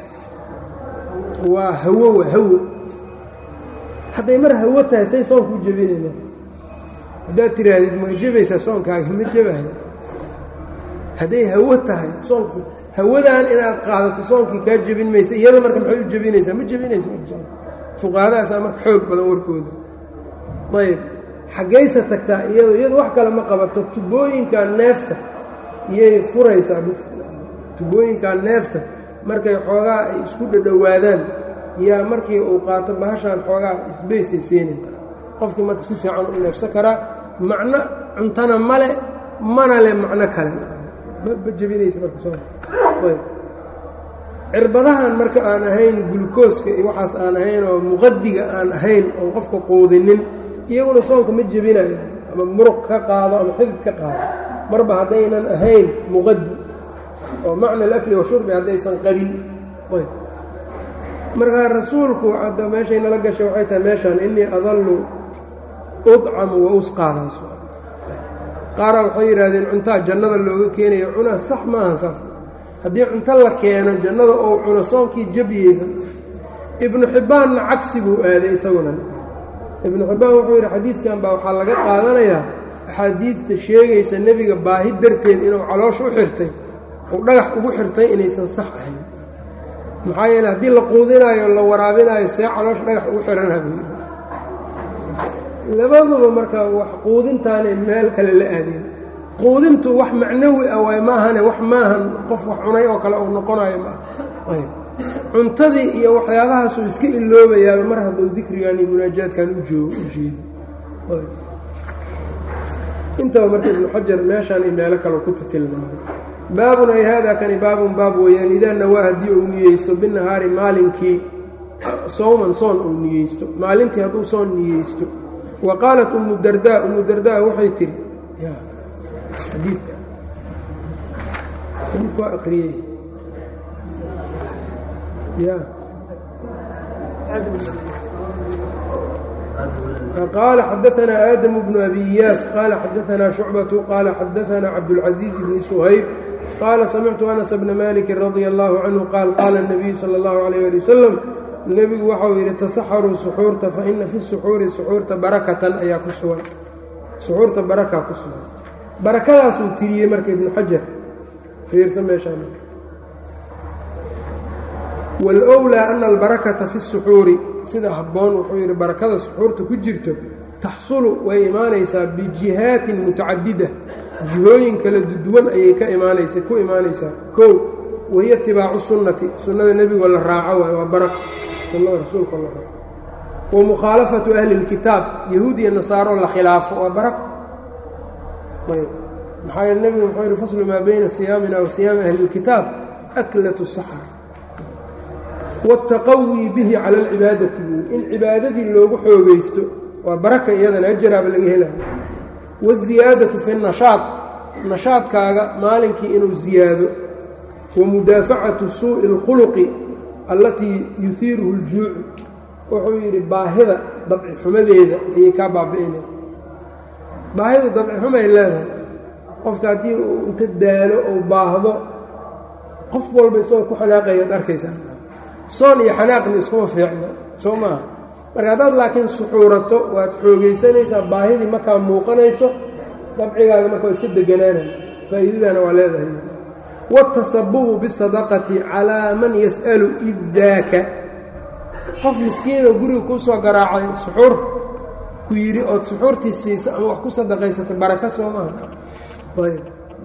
waa hawo waa hawo hadday mar hawo tahay say soonkuu jebinayna haddaad tiraahdid ma jebaysaa soonkaaga ma jebahay hadday hawo tahay soonk hawadaan inaad qaadato soonkii kaa jebin maysa iyada marka maxay u jebinaysaa ma jebinaysa marka soonka fuqahadaasaa marka xoog badan warkooda ayb xaggaysa tagtaa iyado iyadu wax kale ma qabato tubooyinkaa neefta iyay furaysaa bis tubooyinkaa neefta markay xoogaa ay isku dhadhowaadaan yaa markii uu qaato bahashaan xoogaa isbaysay siinay qofkii marka si fiican u neefsan karaa macno cuntana male mana le macno kale ma jebinaysa marka soonka ayb cirbadahan marka aan ahayn gulukooska iyo waxaas aan ahayn oo muqadiga aan ahayn oon qofka quudinin iyaguna soonka ma jebinayo ama muruq ka qaado ama xidid ka qaado marba haddaynan ahayn muqadi oo macna alakli washurbi haddaysan qabin ayb markaa rasuulku hadda meeshay nala gashay waxay tahay meeshaan innii adallu udcamu wa usqaadaas qaaraa waxay yidhaahdeen cuntaa jannada looga keenayo cunaa sax maahan saas haddii cunto la keeno jannada ou cuno soonkii jabyeeda ibnu xibbaanna cagsiguu aaday isaguna ibnu xibbaan wuxuu yidhi xadiidkan baa waxaa laga qaadanayaa axaadiidta sheegaysa nebiga baahi darteed inuu caloosh u xirtay uu dhagax ugu xirtay inaysan sax ahayn maxaa yeele haddii la quudinaayo la waraabinaayo see caloosh dhagax ugu xiranha buu yidhi labaduba marka wax quudintaanay meel kale la aadeen quudintu wax macnawi ah waay maahane wax maahan qof wax cunay oo kale uu noqonayo maaha ayb cuntadii iyo waxyaabahaasuu iska iloobayaaba mar hadduu dikrigan iyo munaajaadkan u joogo u jeedo intaba marka ibnu xajar meeshaan iyo meelo kale ku tilmaamay baabun ay haadaa kani baabun baab weeyaan idaa nawaa haddii uu niyeysto binahaari maalinkii sowman soon uu niyeysto maalintii hadduu soon niyeysto wa qaalat umu dardaa umu dardaa waxay tihi xadiidka xadiidka waa aqriyey ya qaala xadaanaa aadamu bnu abi iyaas qaala xadaanaa shucbatu qaala xadaanaa cabdاlcaزiiz bni suhayb qaala samictu anas bna maliki radia allahu canhu qaal qaala الnabiyu salى اllahu alayh ali wasalam nebigu waxau yidhi tasaxaruu suxuurta faina fi suxuuri suxuurta barakatan ayaa ku sugan suxuurta barakaa ku sugan barakadaasuu tiriyey marka ibnu xajar fiirsa meeshaa marka wاlأwlىa ana albarakata fi الsuxuuri sida habboon wuxuu yidhi barakada suxuurta ku jirto taxsulu way imaanaysaa bijihaatin mutacadida jihooyin kala duwan ayay ka imaanaysa ku imaanaysaa kow wahiya itibaacu sunnati sunnada nebigoo la raaco waay waa barako sunnada rasuulkoo la raaco wa mukhaalafatu ahli اlkitaab yahuud iyo nasaaroo la khilaafo waa barako ayb maxaa yeele nebigu muxuu yidhi faslu maa bayna siyaamina wa siyaami ahli اlkitaab aklat saxr wاtaqawii bihi cala alcibaadati buuli in cibaadadii loogu xoogaysto waa baraka iyadana ajaraaba laga helaya waاziyaadatu fi nashaad nashaadkaaga maalinkii inuu ziyaado wa mudaafacatu suuءi اlkhuluqi allatii yuhiiruhu اljuucu wuxuu yidhi baahida dabci xumadeeda ayay kaa baabi'inaya baahidu dabci xumay leedahay qofka haddii uu inta daalo ou baahdo qof walba isagoo ku xanaaqayaad arkaysaa soon iyo xanaaqni iskuma fiicna soo maaha marka haddaad laakiin suxuurato waad xoogaysanaysaa baahidii markaa muuqanayso dabcigaaga marka waa iska deganaanaya faa'iidadana waa leedahay waatasabubu bisadaqati calaa man yas'alu iddaaka qof miskiinoo guriga kuu soo garaacay suxuur ku yidhi ood suxuurtii siisa ama wax ku sadaqaysatay baraka soo maaha ayb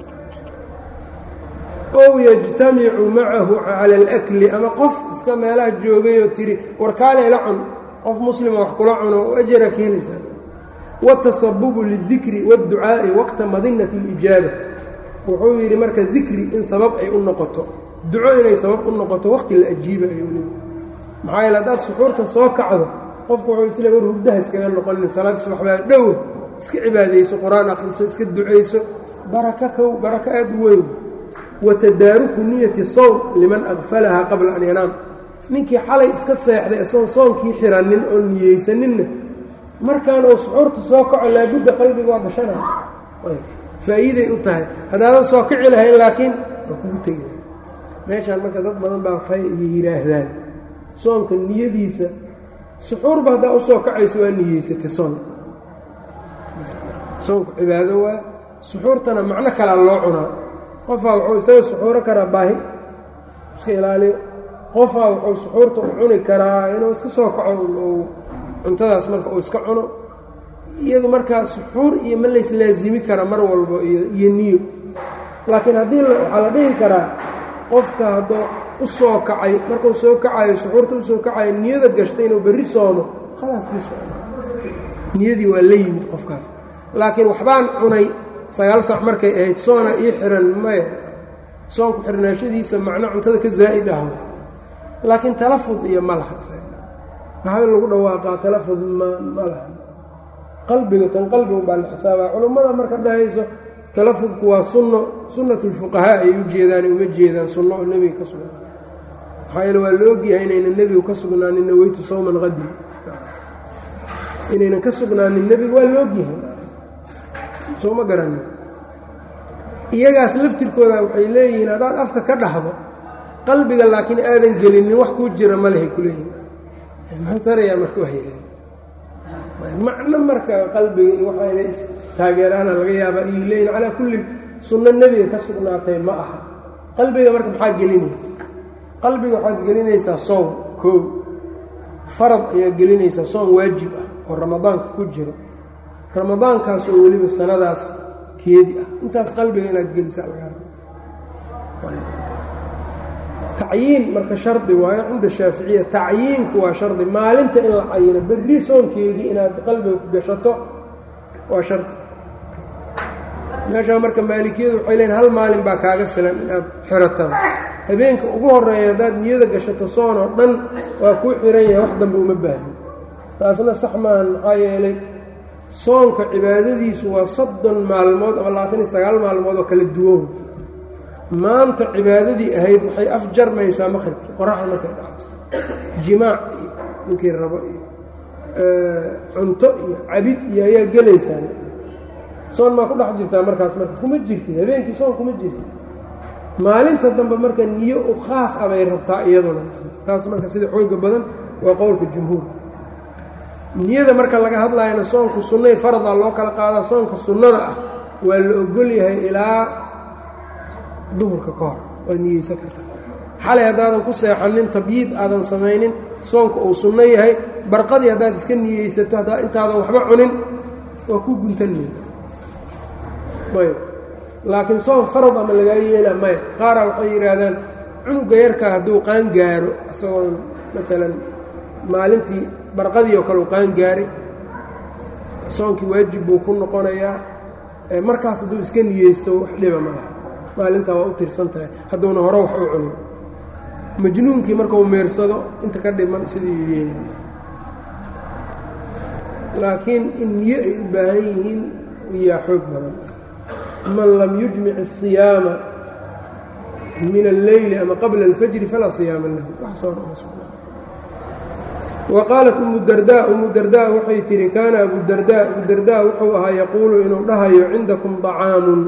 ow yajtamicu macahu cala alakli ama qof iska meelaha joogayoo tiri warkaale la cun qof muslima wax kula cuno oo ajara ka helaysaa watasabubu lidikri waadducaa'i waqta madinati اlijaaba wuxuu yidhi marka dikri in sabab ay u noqoto duco inay sabab u noqoto waqti la ajiibayo weliba maxaa yeele haddaad suxuurta soo kacdo qofku wuxuu isle war hurdaha iskaga noqonin salaada subaxbaa dhowa iska cibaadayso qur-aan akhriso iska ducayso baraka kow barako aad u weyn wa tadaaruku niyati sowm liman aqfalahaa qabla an yanaam ninkii xalay iska seexday isagoon soonkii xiranin oo niyeysaninna markaan uu suxuurta soo kaco laabudda qalbiga waa gashanaya faa'iiday u tahay haddaadan soo kici lahayn laakiin waa kugu tegi lahay meeshaan marka dad badan baa waxay yidhaahdaan soonka niyadiisa suxuurba haddaa usoo kacayso waa niyeysatay soon soonku cibaado waa suxuurtana macno kalaa loo cunaa qofaa wuxuu isaga suxuuro karaa baahi iska ilaaliyo qofaa wuxuu suxuurta u cuni karaa inuu iska soo kaco uu cuntadaas marka uu iska cuno iyadu markaa suxuur iyo ma lays laasimi kara mar walbo iyo iyo niyo laakiin haddii waxaa la dhihi karaa qofka hadduu u soo kacay markuu soo kacayo suxuurta usoo kacayo niyada gashtay inuu berri soomo khalaas bis niyadii waa la yimid qofkaas laakiin waxbaan cunay sagaal sac markay ahayd soona ii xiran maya soonku xirnaashadiisa macno cuntada ka zaa'id ah laakiin talafud iyo ma laha maxaa in lagu dhawaaqaa talafud ma ma laha qalbiga tan qalbigu baa la xisaabaa culummada marka dhahayso talafudku waa sunno sunnat lfuqahaa ay u jeedaan uma jeedaan sunno oo nebiga ka sugnaan maxaa yeele waa la ogyahay inaynan nebigu ka sugnaanin naweytu sawman qadi inaynan ka sugnaanin nebiga waa la ogyahay soo ma garanin iyagaas laftirkooda waxay leeyihiin haddaad afka ka dhahdo qalbiga laakiin aadan gelinin wax kuu jira ma lehay kuleeyihin muxuu tarayaa marka waaya macno marka qalbiga iyo waxayna is taageeraana laga yaabaa iyo leeyihin calaa kullin sunno nebiga ka sugnaatay ma aha qalbiga marka maxaa gelinaya qalbiga waxaad gelinaysaa soom koow farad ayaad gelinaysaa soom waajib ah oo ramadaanka ku jiro ramadaankaas oo weliba sanadaas keedi ah intaas qalbiga inaad gelisaa laga raba tacyiin marka shardi waayo cinda shaaficiya tacyiinku waa shardi maalinta in la cayino berri soonkeedii inaad qalbiga ku gashato waa shardi meeshaa marka maalikiyadu waxay leeyiin hal maalin baa kaaga filan inaad xiratada habeenka ugu horeeya haddaad niyada gashato soon oo dhan waa kuu xiran yahay wax dambe uma baahni taasna sax maahan maxaa yeelay soonka cibaadadiisu waa soddon maalmood ama labaatan iyo sagaal maalmood oo kala duwan maanta cibaadadii ahayd waxay afjarmaysaa maqribkii qoraxda markay dhacdo jimaac iyo ninkii rabo iyo cunto iyo cabid iyo ayaa gelaysaa soon maa ku dhex jirtaa markaas marka kuma jirtid habeenkii soon kuma jirtid maalinta dambe marka niyo u khaas ah bay rabtaa iyaduna taas marka sida xooga badan waa qowlka jumhuurka niyada marka laga hadlayana soonku sunnay faradaa loo kala qaadaa soonka sunnada ah waa la ogol yahay ilaa duhurka ka hor waa niyeysan kartaa xalay haddaadan ku seexanin tabyiid aadan samaynin soonka uu sunno yahay barqadii haddaad iska niyeysato haddaa intaadan waxba cunin waa ku guntanmayda ayb laakiin soon farad ama lagaa yeela maya qaaraa waxay yidhaahdaan cunuga yarkaa hadduu qaan gaaro isagoon maalan maalintii barqadii oo kale u qaan gaaray soonkii waajib buu ku noqonayaa markaas hadduu iska niyeysto wax dhiba ma laha maalintaa waa u tirsan tahay hadduuna hore wax u cunin majnuunkii markau meersado inta ka dhiman sidii yeelay laakiin in niyo ay u baahan yihiin iyaa xoog badan man lam yujmic الصiyaama min اlleyli ama qabla اlfajri falaa صiyaama lahu wa qaalat umu darda umu darda waxay tihi kaana abudarda abudarda wuxuu ahaa yaquulu inuu dhahayo cindakum طacaamun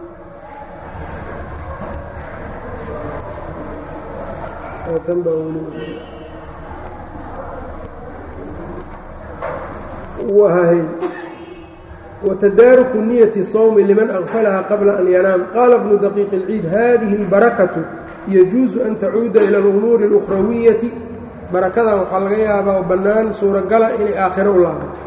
watadaaruku niyati sawmi liman aqfalaha qabla an yanaam qaala bnu daqiiq اlciid hadihi اlbarakatu yajuusu an tacuuda ila اlumuuri اlukhrawiyati barakadan waxaa laga yaabaa bannaan suuragala inay aakhiro u laabato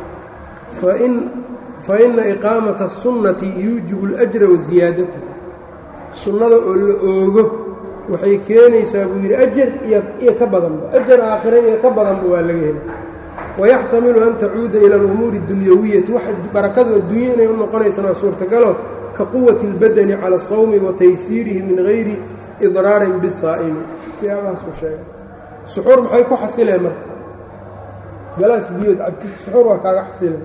faina iqaamata الsunnati yuujibu اlأjra wa ziyaadata sunnada oo la oogo waxay keenaysaa buu yidhi ajar iyo ka badanba ajar aakhira iyo ka badanba waa laga hela wayaxtamilu an tacuuda ila alumuuri اdunyawiyati wax barakadu adduunya inay u noqonaysana suurtagalo ka quwati اlbadani cala الsawmi wa taysiirihi min gayri idraarin bisaa'imi siyaabahaasuu sheegay suxuur maxay ku xasileen marka galaas biyood cabtid suxuur waa kaaga xasilay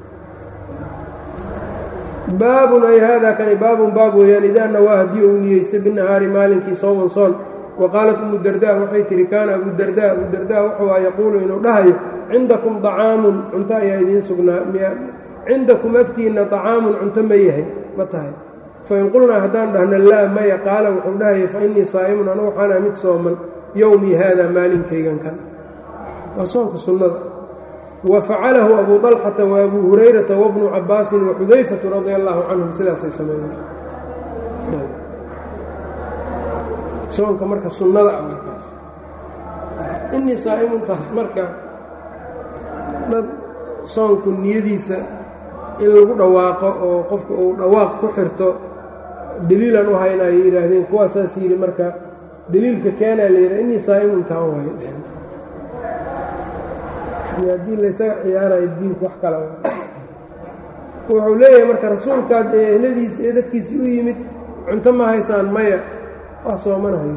baabun ay haadaa kani baabun baab weeyaan idaa nawaa haddii uu niyeystay binahaari maalinkii sooman soon wa qaalat umu dardaa waxay tihi kaana abu dardaa abu dardaa wuxuu a yaquulu inuu dhahayo cindakum acaamun cunto ayaa idiin sugnaa cindakum agtiinna acaamun cunto ma yahay ma tahay fain qulnaa haddaan dhahno laa maya qaala wuxuu dhahaya fa innii saa'imun anu waxaana mid sooman yowmii haadaa maalinkaygan kan waa soonka sunnada wa facalahu abu طalxata wa abu hurayrata wabnu cabaasin wa xudayfatu radia allahu canhum sidaasay sameeyeen soonka marka sunnada ah markaas innii saa'imuntaas marka dad soonku niyadiisa in lagu dhawaaqo oo qofka uu dhawaaq ku xirto deliilan u hayna ay yidhaahdeen kuwaasaas yidhi marka deliilka keenaa la yidhaha innii saa'imun taan waayo dheheen haddii laysaga ciyaarayo diinku wax kala wuxuu leeyahay marka rasuulkaad ee ehladiisi ee dadkiisii u yimid cunto ma haysaan maya wax soomanaha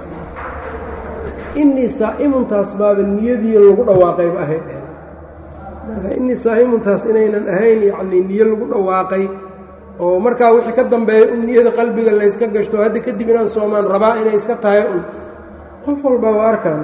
innii saa'imuntaas baaba niyadii lagu dhawaaqayba ahayd dheheen marka innii saa'imuntaas inaynan ahayn yacnii niyo lagu dhawaaqay oo markaa wixii ka dambeeya un niyada qalbiga layska gashto hadda kadib inaan soomaan rabaa inay iska tahay un qof walba waa arkaan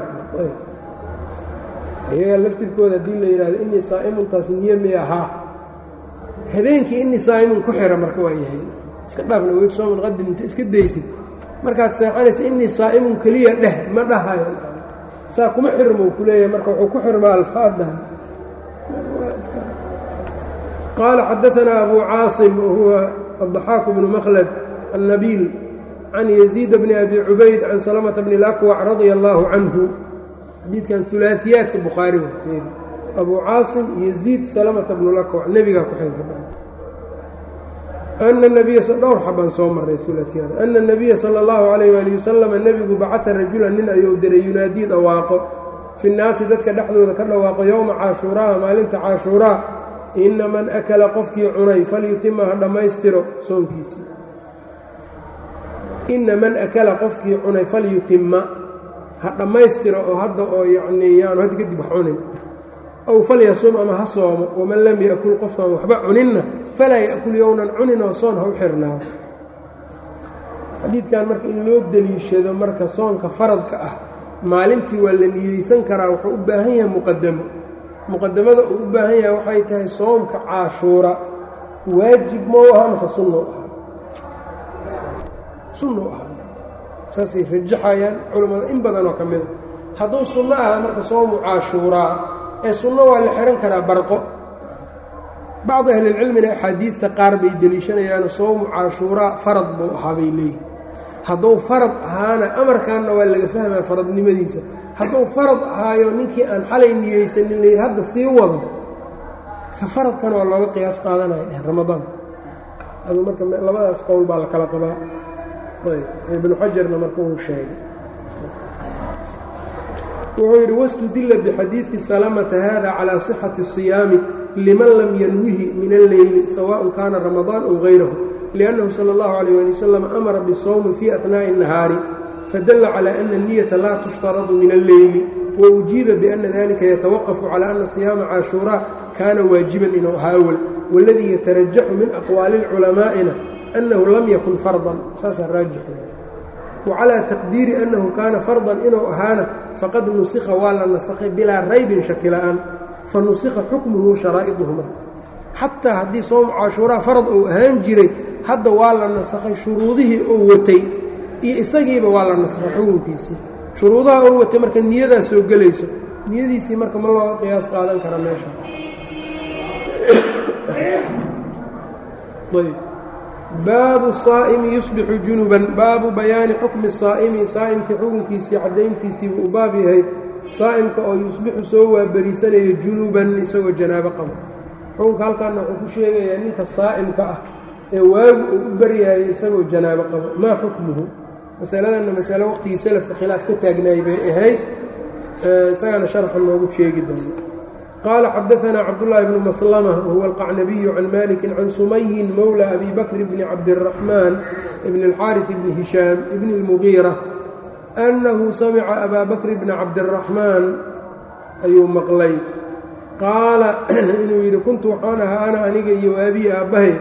iyaga laftirkooda haddii la yidhahdo innii saa'imuntaas niyo mi ahaa habeenkii innii saa'imun ku xira marka waa yahay iska dhaafna weyd sooman qadim inta iska daysid markaad seexanaysa innii saa'imun keliya dheh ma dhahayo saa kuma xirmou ku leeyahay marka wuxuu ku xirmaa alfaadan qaala xadaanaa abu caasim wahuwa addaxaaku bnu makhlad annabiil can yaziid bni abi cubayd can salamata bni اlakwac radia allaahu canhu xadiidkan ulaaiyaadka bukhaari abu caasim yaziid salamata bnu lakwac nebigaa ku xeega ana nabiya dhowr xabaan soo maray ulaaiyaad ana nabiya sala allahu calayh waali wasalama nebigu bacata rajulan nin ayuu diray yunaadii dhawaaqo fi nnaasi dadka dhexdooda ka dhawaaqo yowma caashuuraa maalinta caashuuraa ina man akala qofkii cunay falyutima ha dhammaystiro soonkiisii ina man akala qofkii cunay falyutima ha dhammaystiro oo hadda oo yacnii yaanu hadda kadib wax cunin ow falyasum ama ha soomo waman lam yakul qofkaan waxba cuninna falaa ya'kul yownan cunin oo soon ha u xirnaa xadiidkan marka in loo deliishado marka soonka faradka ah maalintii waa la niyeysan karaa wuxuu u baahan yahay muqadamo muqadamada uu u baahan yahay waxay tahay soomka caashuura waajib mau aha mase sunnou aha sunnou aha saasay rajaxayaan culammada in badanoo ka mida hadduu sunno aha marka soomu caashuuraa ee sunno waa la xihan karaa barqo bacdi ahlilcilmina axaadiidta qaar bay deliishanayaano soomu caashuuraa farad buu ahaa bay leeyihin hadduu farad ahaana amarkaanna waa laga fahmaa faradnimadiisa hadduu farad ahaayo ninkii aan xalay niyeysanin layidhi hadda sii wado ka faradkana waa looga qiyaas qaadanaya dheh ramadaan adu marka labadaas qowl baa la kala qabaa ayb ibnu xajarna marka uu sheegay wuxuu yidhi wastudila bixadiidi salamata hada calaa sixati الصiyaami liman lam yanwihi min alleyli sawaء kaana ramadaan ow gayrahu liأnnahu salى اllahu عalيه ali wasalam amara bالsawmi fii aثnaaءi الnahaari fadala calى ana الniyata laa tushtaradu min alleyli waujiiba biأna dalika yatawaqafu calى ana صiyaama caashuuraa kaana waajiban inuu ahaa awal waladii yatarajaxu min aqwaali culamaa'ina annahu lam yakun fardan saasaa raajixu wacalaa taqdiiri annahu kaana fardan inuu ahaana faqad nusikha waa la nasakhay bilaa raybin shaki la'aan fa nusikha xukmuhu sharaa'iduhu marka xataa haddii soomu caashuuraa farad uu ahaan jiray hadda waa la nasakhay shuruudihii uu watay iyo isagiiba waa la nasakhay xukunkiisii shuruudaha uu watay marka niyadaa soo gelayso niyadiisii marka ma looga qiyaas qaadan kara meesha baabu saa'imi yusbixu junuban baabu bayaani xukmi saa'imi saa'imkii xukunkiisii caddayntiisii buu u baab yahay saa'imka oo yusbixu soo waaberiisanaya junuban isagoo janaabo qabo xukunka halkaana wuxuu ku sheegayaa ninka saa'imka ah ee waagu uu u baryaayay isagoo janaabo qabo maa xukmuhu masaladanna masalo waqtigii salafka khilaaf ka taagnaay bay ahayd isagana sharxa noogu sheegi doono qال xdثna cبdاللh بن مسلمة وهو القعنبي عن مالك عن سمي mولى أbي بكر بن عبدالرحمن بن الحارث بن هiشhام بن المغيرة أنه سمع أbا بكر بن عبدالرحمن ayuu mqlay qaala inuu yidhi kuntu waxaan ahaa ana aniga iyo waabiyi aabbahay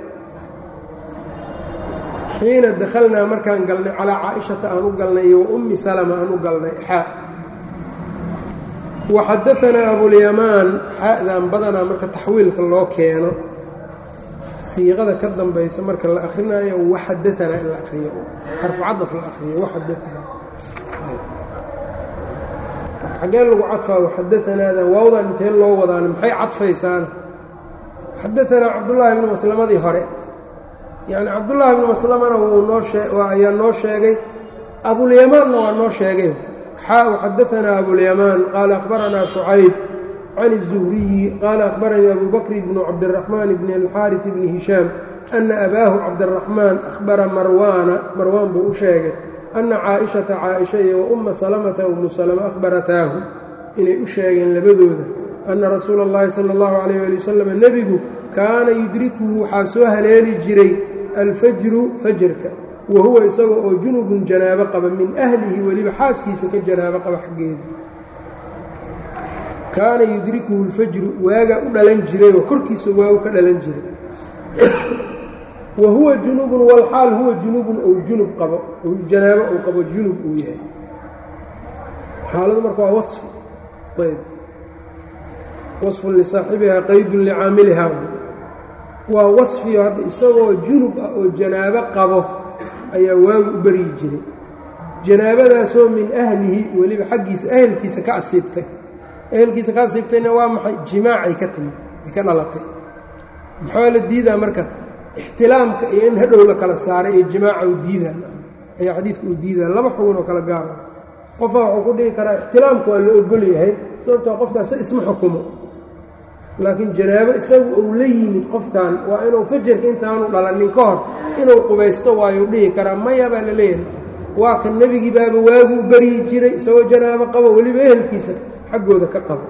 xiina dakhalnaa markaan galnay calaa caaishata aan u galnay iyo wa ummi salama aan u galnay xaa waxadaanaa abulyamaan xa'dan badanaa marka taxwiilka loo keeno siiqada ka dambaysa marka la akrinaayo waxadaanaa in la akriyo xarfu cadaf la akriyo waxadaanaa xaggee lagu cadfaa waxadaanaadan waawdan intee loo wadaana maxay cadfaysaana xadaanaa cabdullaahi bnu maslamadii hore yacni cabdullaahi bnu maslamana wuu noo ayaa noo sheegay abulyamaanna waa noo sheegay xaa xadaanaa abulyamaan qaala akhbaranaa shucayb can الzuhriyi qaala akhbaranii abu bakri bnu cabdiraxmaan bni alxaariث bni hishaam ana abaahu cabdiraxmaan ahbara marwaana marwaan buu u sheegay ana caaishata caaisha iyo wa umma salamata umu salama ahbarataahu inay u sheegeen labadooda ana rasuula اllahi sala اllahu calayh ali wasalam nebigu kaana yudrikuhu waxaa soo haleeli jiray alfajru fajarka wa huwa isaga oo junubun janaabo qaba min ahlihi weliba xaaskiisa ka janaabo qaba xaggeeda kaana yudrikuhu lfajru waagaa u dhalan jiray oo korkiisa waagu ka dhalan jiray wa huwa junubun walxaal huwa junubun ou junub qabo ou janaabo ou qabo junub uu yahay xaaladu marka waa wafi ayb wasfun lisaaxibihaa qaydun licaamilihaa waa wasfiyo hadda isagoo junub ah oo janaabo qabo ayaa waagu u beryi jiray janaabadaasoo min ahlihi weliba xaggiisa ahelkiisa ka asiibtay ehelkiisa ka asiibtayna waa maxay jimaacay ka timid ay ka dhalatay maxaa la diidaa marka ixtilaamka iyo in hadhow la kala saaray iyo jimaaca u diidaan ayaa xadiidka uu diidaa laba xugun oo kala gaara qofaa wuxuu ku dhihi karaa ixtilaamka waa la ogol yahay sababtoo qofkaas isma xukumo laakiin janaabo isagu uu la yimid qofkan waa inuu fajarka intaanu dhalanin ka hor inuu qubaysto waayu dhihi karaa maya baa la leeyahay waa kan nebigii baaba waaguu beryi jiray isagoo janaabo qabo weliba ehelkiisa xaggooda ka qabo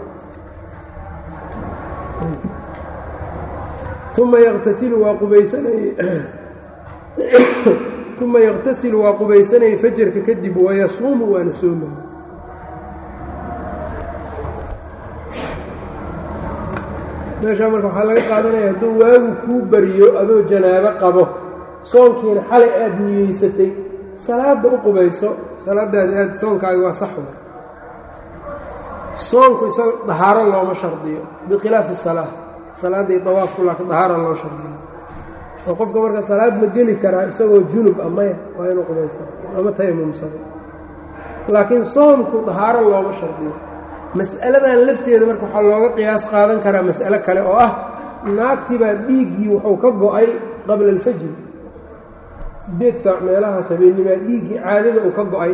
uma yaqtasilu waa qubaysanayey uma yaqtasilu waa qubaysanayay fajarka kadib wayasuumu waana soomaya meeshaa marka waxaa laga qaadanaya hadduu waagu kuu bariyo adoo janaabo qabo soonkiina xalay aada niyeysatay salaadda u qubayso salaadaadi aad soonkaaga waa sax wa soonku isaga dahaaro looma shardiyo bikhilaafi salaa salaadda iyo dawaafku laakiin dahaara loo shardiyo oo qofka marka salaad ma geli karaa isagoo junub ah maya waa inuu qubaysa ama tayamumsado laakiin soomku dahaaro looma shardiyo mas'aladan lafteeda marka waxaa looga qiyaas qaadan karaa mas'alo kale oo ah naagtii baa dhiiggii wuxuu ka go-ay qabla alfajri siddeed saac meelahaas habeennimaa dhiiggii caadada uu ka go-ay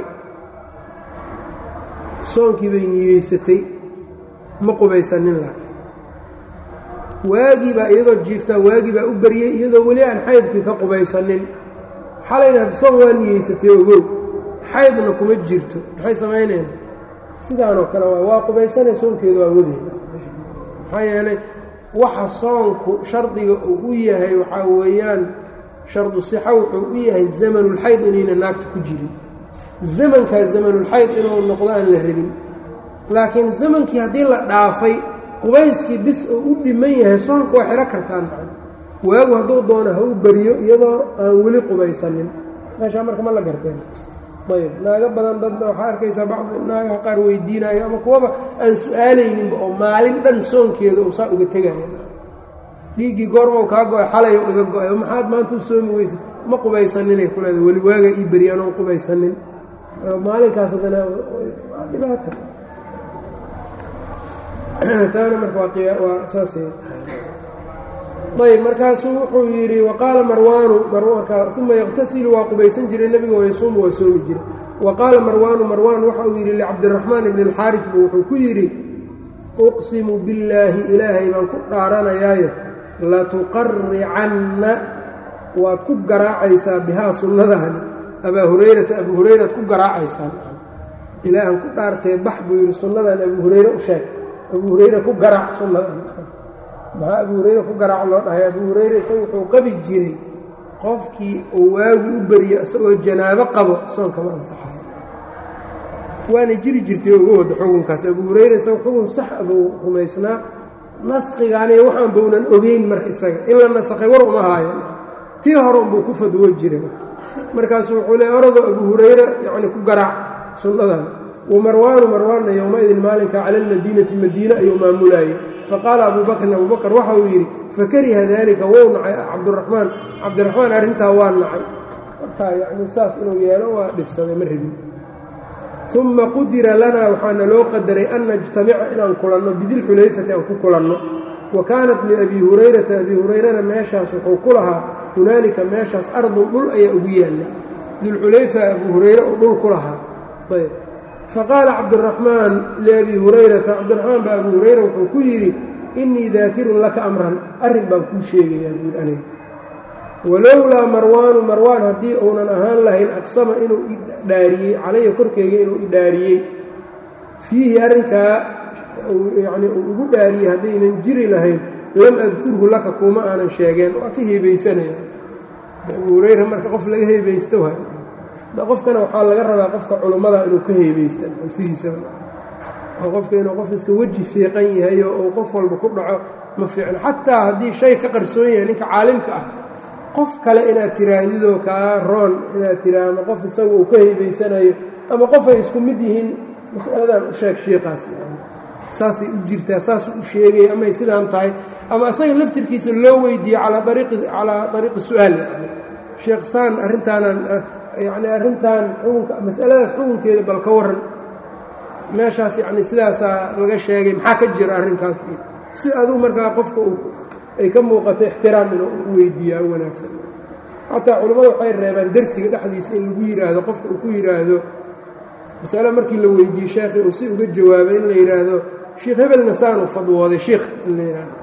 soonkii bay niyeysatay ma qubaysanin laakiin waagii baa iyadoo jiiftaa waagii baa u baryey iyadoo weli aan xaydkii ka qubaysanin xalayna hadda soon waa niyeysatay ogow xaydna kuma jirto maxay samaynayna sidaanoo kale waay waa qubaysanay soonkeeda waa wadeyna maxaa yeelay waxa soonku shardiga uu u yahay waxaa weeyaan shardu sixa wuxuu u yahay zamanulxayd inayna naagta ku jirin zamankaa zamanulxayd inuu noqdo aan la rabin laakiin zamankii haddii la dhaafay qubayskii bis oo u dhiman yahay soonka waa xiro kartaan maa waagu hadduu doono ha u beriyo iyadoo aan weli qubaysanin meeshaa marka ma la garteen ayb naago badan dadna waxaa arkaysaa bacdi naagaha qaar weydiinayo ama kuwaba aan su-aalayninba oo maalin dhan soonkeeda uu saa uga tegaya dhiiggii goormau kaa go-ay xalay iga go-ay maxaad maanta u soomi weysa ma qubaysaninay ku leeda weli waaga ii beriya anoon qubaysanin maalinkaas haddana waa dhibaata taana marka waa saasay ayb markaasuu wuxuu yidhi waqaala marwaanu uma yaqtasilu waa qubaysan jiray nebiga wayasuumu waa soomi jiray wa qaala marwaanu marwaan waxa uu yidhi licabdiraxmaan ibni alxaaris buu wuxuu ku yidhi uqsimu billaahi ilaahay baan ku dhaaranayaaye latuqaricanna waad ku garaacaysaa bihaa sunnadahani abaa hurayrata abuu hurayraad ku garaacaysaan ilaahan ku dhaartee bax buu yidhi sunnadan abuu hurayre u sheeg abuu hurayre ku garaac sunnadan maxaa abuu hurayre ku garaac loo dhahay abuu hurayre isaga wuxuu qabi jiray qofkii uu waagu u beriyo isagoo janaabo qabo soonkama ansaxayo waana jiri jirtay uga wada xukunkaas abuu hurayre isaga xukun sax abuu rumaysnaa naskigaani waxaan bownan ogeyn marka isaga in la nasakhay war uma haayan tii hore unbuu ku fadwo jiray markaasuu wuxuu le oradoo abu hurayra yacni ku garaac sunnadan wa marwaanu marwaanna yowma-idin maalinka cala almadiinati madiine ayuu maamulaayey faqaala abuu bakrin abuu bakr waxa uu yidhi fakariha daalika wou nacay cabdiraxmaan cabdiraxmaan arrintaa waa nacay markaa yacni saas inuu yeelo waa dhibsaday ma rabin uma qudira lanaa waxaana loo qadaray an najtamica inaan kulanno bidilxulayfati aan ku kulanno wa kaanat liabii hurayrata abii hurayrana meeshaas wuxuu ku lahaa hunaalika meeshaas ardun dhul ayaa ugu yaallay dilxulayfa abuu hurayre uu dhul ku lahaa ayb faqaala cabdiraxmaan liabii hurayrata cabdiraxmaan baa abuu hurayra wuxuu ku yidhi innii daakirun laka amran arrin baan kuu sheegayaa buui aniga walowlaa marwaanu marwaan haddii uunan ahaan lahayn aqsama inuu idhaariyey calaya korkeyga inuu idhaariyey fiihi arrinkaa yacnii uu igu dhaariyey haddaynan jiri lahayn lam adkurhu laka kuuma aanan sheegeen waa ka heebeysanaya abuu hurayra marka qof laga heebaysto waay qofkana waxaa laga rabaa qofka culummada inuu ka heebaysta sidiisaba oo qofka inuu qof iska weji fiiqan yahay oo uu qof walba ku dhaco ma fiicno xataa haddii shay ka qarsoon yahay ninka caalimka ah qof kale inaad tiraahdidoo kaa roon inaad tiraa ama qof isaga uu ka heebaysanayo ama qof ay isku mid yihiin masaladan u sheeg shiiqaas saasay u jirtaa saasuu u sheegaya amay sidaan tahay ama isaga laftirkiisa loo weydiiye calaa ariiqi calaa ariiqi su-aal yani sheekh saan arrintaanan yacni arrintan xukunka masaladaas xukunkeeda bal ka waran meeshaas yacni sidaasaa laga sheegay maxaa ka jira arrinkaas iyo si aduu markaa qofka ay ka muuqato ixtiraam inuu u weydiiyaa wanaagsan xataa culimmadu waxay reebaan dersiga dhexdiisa in lagu yidhaahdo qofka uu ku yidhaahdo masale markii la weydiiyey sheekhi uu si uga jawaabay in la yidhaahdo sheikh hebelna saanuu fadwooday sheikh in la yidhahdo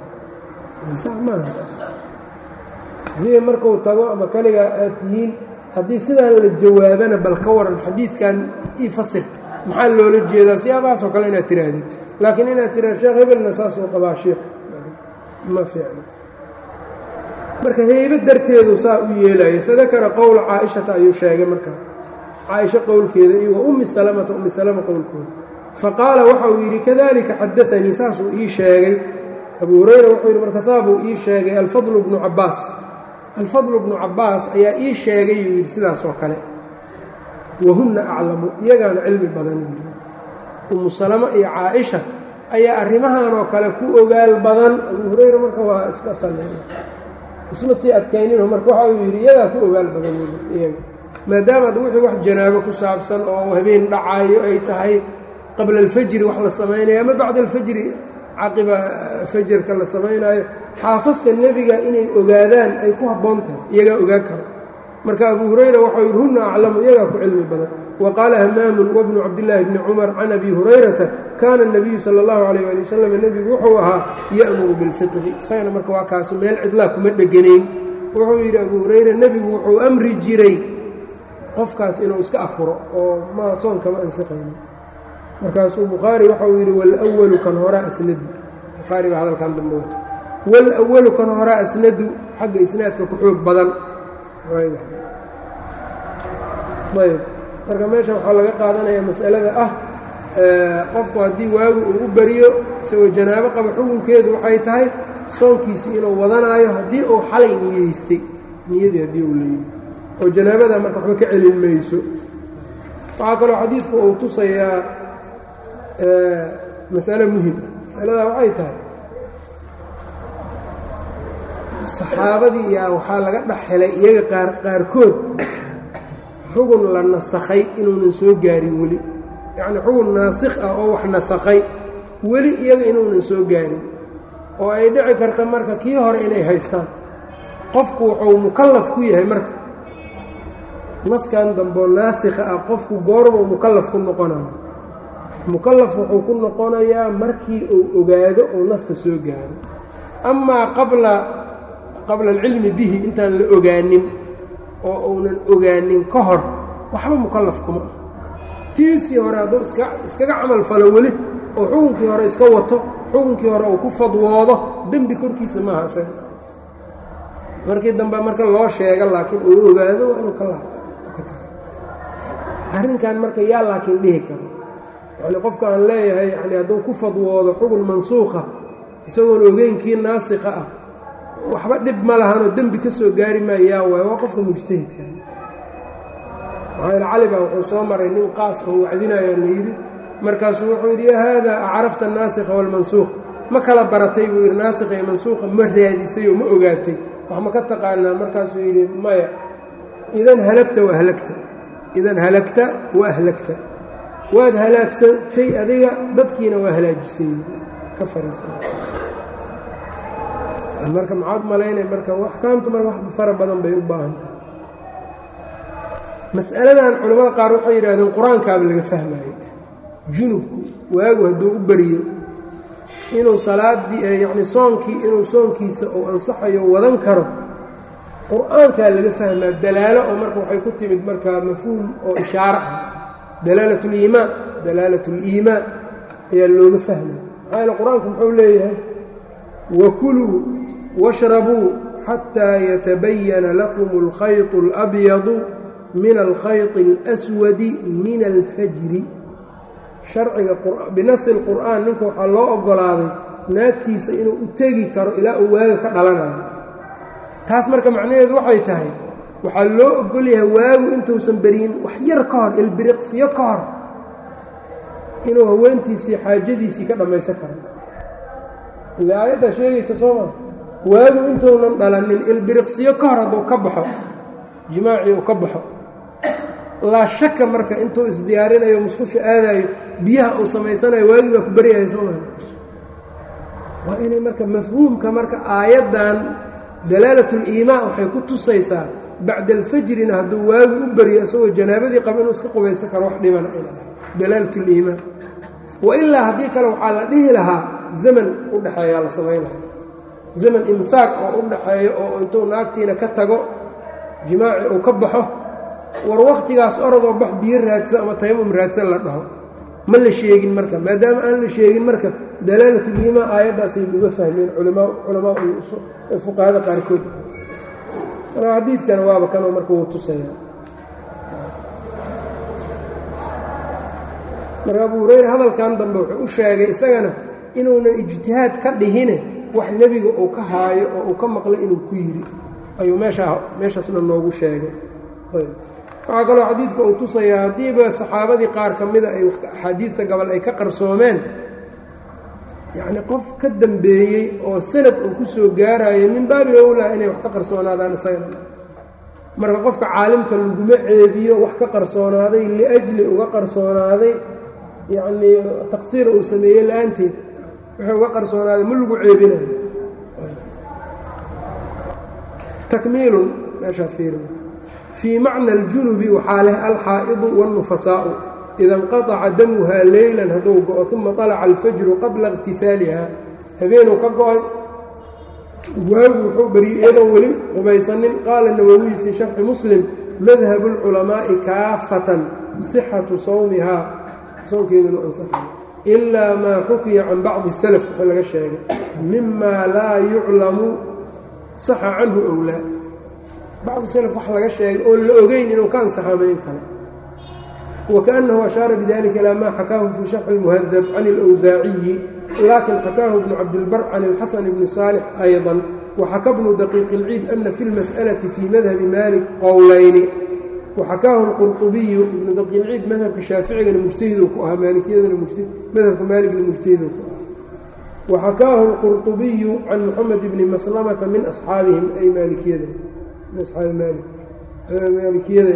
haddii markuu tago ama kaligaa aad tihiin haddii sidaan la jawaabana bal ka waran xadiidkan ii fasir maxaa loola jeedaa siyaabahaasoo kale inaad tihaahdid laakiin inaad tihahdo sheekh hebelna saasuu qabaa sheikh ma fiicno marka heybo darteedu saa u yeelaya fadakara qowla caaishata ayuu sheegay markaa caaisho qowlkeeda iyo wa ummi salamata ummi salama qowlkooda faqaala waxa uu yidhi kadalika xadaanii saasuu ii sheegay abuu hurayra wuxuu yidhi marka saabuu ii sheegay alfadlu bnu cabbaas alfadlu bnu cabbaas ayaa ii sheegay yuu yidhi sidaas oo kale wahunna aclamu iyagaana cilmi badan yidhi ummu salama iyo caaisha ayaa arrimahan oo kale ku ogaal badan abuu hurayra marka waa iska salleey isma sii adkaynino marka waxa uu yidhi iyagaa ku ogaal badan iyaga maadaama ad wixii wax janaabo ku saabsan oo habeen dhacaayo ay tahay qabla alfajri wax la samaynayo ama bacda alfajri caqiba fajarka la samaynaayo xaasaska nebiga inay ogaadaan ay ku habboon tahay iyagaa ogaan karo marka abuu hurayra waxau yidhi hunna aclamu iyagaa ku cilmi badan wa qaala hamaamun wabnu cabdillaahi bni cumar can abi hurayrata kaana اnabiyu sala اllahu calayh ali wasalam nebigu wuxuu ahaa ya'muru bilfitri isagana marka waa kaasu meel cidlaa kuma dheganayn wuxuu yidhi abuu hurayra nebigu wuxuu amri jiray qofkaas inuu iska afuro oo ma soon kama ansixaynin markaasuu bukhaari waxauu yidhi wاlأwalu kan horaa asnadu bukhaari baa hadalkan dambe wato wاlأwalu kan horaa asnadu xagga isnaadka ku xoog badan ayb marka meesha waxaa laga qaadanaya masalada ah qofku haddii waagu uu u beriyo isagoo janaabo qaba xukunkeedu waxay tahay soonkiisii inuu wadanaayo haddii uu xalay niyeystay niyadii haddii uu leeyahy oo janaabada marka waxba ka celin mayso waxaa kaloo xadiidku uu tusayaa masale muhim ah masaladaa waxay tahay saxaabadii yaa waxaa laga dhex helay iyaga qaar qaarkood xugun la nasakhay inuunan soo gaarin weli yacnii xugun naasikh ah oo wax nasakhay weli iyaga inuunan soo gaarin oo ay dhici karta marka kii hore inay haystaan qofku wuxuu mukallaf ku yahay marka naskan damboo naasikha ah qofku goormuu mukallaf ku noqonayo mukallaf wuxuu ku noqonayaa markii uu ogaado uu naska soo gaaro amaa qabla qabla alcilmi bihi intaan la ogaanin oo uunan ogaanin ka hor waxba mukallaf kuma ah tiisii hore hadduu iska iskaga camal falo weli oo xukunkii hore iska wato xukunkii hore uu ku fadwoodo dembi korkiisa maaha isaga markii dambe marka loo sheega laakiin uu ogaado waa inuu ka laabta arrinkan marka yaa laakiin dhihi karo yacni qofka aan leeyahay yani hadduu ku fadwoodo xugun mansuuqa isagoon ogeynkii naasikha ah waxba dhib ma lahanoo dembi ka soo gaari maayaa waay waa qofka mujtahidka maxaa cali baa wuxuu soo maray nin qaas oo wacdinayo la yidhi markaasuu wuxuu yidhi yaa haadaa acarafta anaasikha waalmansuukh ma kala baratay buu yidhi naasikha iyo mansuukha ma raadisay oo ma ogaatay wax ma ka taqaanaa markaasuu yidhi maya idan halagta wa ahlagta idan halagta wa ahlagta waad halaagsatay adiga dadkiina waa halaajisay ka fariisan marka maxaad malaynay marka axkaamtu marka wax fara badan bay u baahan tahay mas'aladan culimmada qaar waxay yidhahdeen qur-aankaaba laga fahmayo junubku waagu hadduu u beriyo inuu salaadii yacni soonkii inuu soonkiisa uu ansaxayo wadan karo qur-aankaa laga fahmaa dalaalo oo marka waxay ku timid markaa mafhuum oo ishaaro ah dalaalat liimaan dalaalat اliimaan ayaa looga fahmaya maxaa yaele qur-aanku muxuu leeyahay wakuluu washrabuu xataa yatabayana lakum اlkhayط اlabyadu min alkhayط اlأswadi min alfajri sharciga binasi اlqur'aan ninka waxaa loo ogolaaday naagtiisa inuu u tegi karo ilaa uu waaga ka dhalanayo taas marka macnaheedu waxay tahay waxaa loo ogol yahay waagu intuusan beryin wax yar ka hor ilbiriqsiyo ka hor inuu haweentiisii xaajadiisii ka dhammaysan karo ile aayaddaa sheegaysa soo maa waagu intuunan dhalanin ilbiriqsiyo ka hor hadduu ka baxo jimaacii uu ka baxo laa shaka marka intuu isdiyaarinayo musqusha aadaayo biyaha uu samaysanayo waagii baa ku beryahay soo maa waa inay marka mafhuumka marka aayaddan dalaalat اliimaan waxay ku tusaysaa bacda alfajrina hadduu waagu u beryo isagoo janaabadii qaba inuu iska qubaysan karo wax dhibana ayna lahay dalaalat اliimaan wailaa haddii kale waxaa la dhihi lahaa zaman u dhexeeyaa la samayn lahaa zaman imsaaq oo u dhaxeeyo oo intuu naagtiina ka tago jimaaci uu ka baxo war wakhtigaas orodoo bax biyo raadso ama taymum raadsan la dhaho ma la sheegin marka maadaama aan la sheegin marka dalaalatuliimaan aayaddaasay uga fahmeen culamaa fuqahada qaarkood marka xadiidkana waaba kanoo marka wuu tusaya marka abu hureyre hadalkan dambe wuxuu u sheegay isagana inuunan ijtihaad ka dhihine wax nebiga uu ka haayo oo uu ka maqlay inuu ku yidhi ayuu meeshaa meeshaasna noogu sheegay waxaa kaloo xadiidka uu tusayaa haddiiba saxaabadii qaar ka mida ay axaadiidta gabal ay ka qarsoomeen yacni qof ka dambeeyey oo sanad uu ku soo gaarayo min baabi owlaa inay wax ka qarsoonaadaan isagana marka qofka caalimka laguma ceebiyo wax ka qarsoonaaday liajli uga qarsoonaaday yacnii taqsiir uu sameeyey la-aanteed wuxuu uga qarsoonaaday ma lagu ceebinayo takmiilun meeshaa fiiri fii macna aljunubi waxaa leh alxaa'idu waاlnufasaa'u ida inqaطaca damuhaa leylan hadduu go-o uma طalaca alfajru qabla اqtisaaliha habeenuu ka go-ay waagu wuxuu beriyey iyadoon weli qubaysanin qaala nawowiy fii sharxi muslim madhabu اlculamaa'i kaafatan sixatu sawmihaa soonkeedunu ansaxay ilaa maa xukiya can bacdi salaf wxuu laga sheegay mima laa yuclamu saxa canhu owlaa bacdi salaf wax laga sheegay oon la ogeyn inuu ka ansaxamayn karo wakaأnnahu ashaara bidalika ilaa maa xakaahu fii sharxi اlmuhadab can اlأwsaaciyi laakin xakaahu bnu cabdilbar can اlxasan bni صaalix ayضا waxaka bnu daqiiq اlciid ana fi اlmasأlaةi fii madhabi malik qowlayni waxakaahu اlqurطubiyu ibnu daqiilciid madhabka shaaficigana mujtahiduu ku ahaa maalikiyadana madhabka maaligna mujtahiduu ku ahaa waxakaahu اlqurطubiyu can moxamed bni maslamata min asxaabihim ay maalikiyada min asxaabi maalik maalikiyada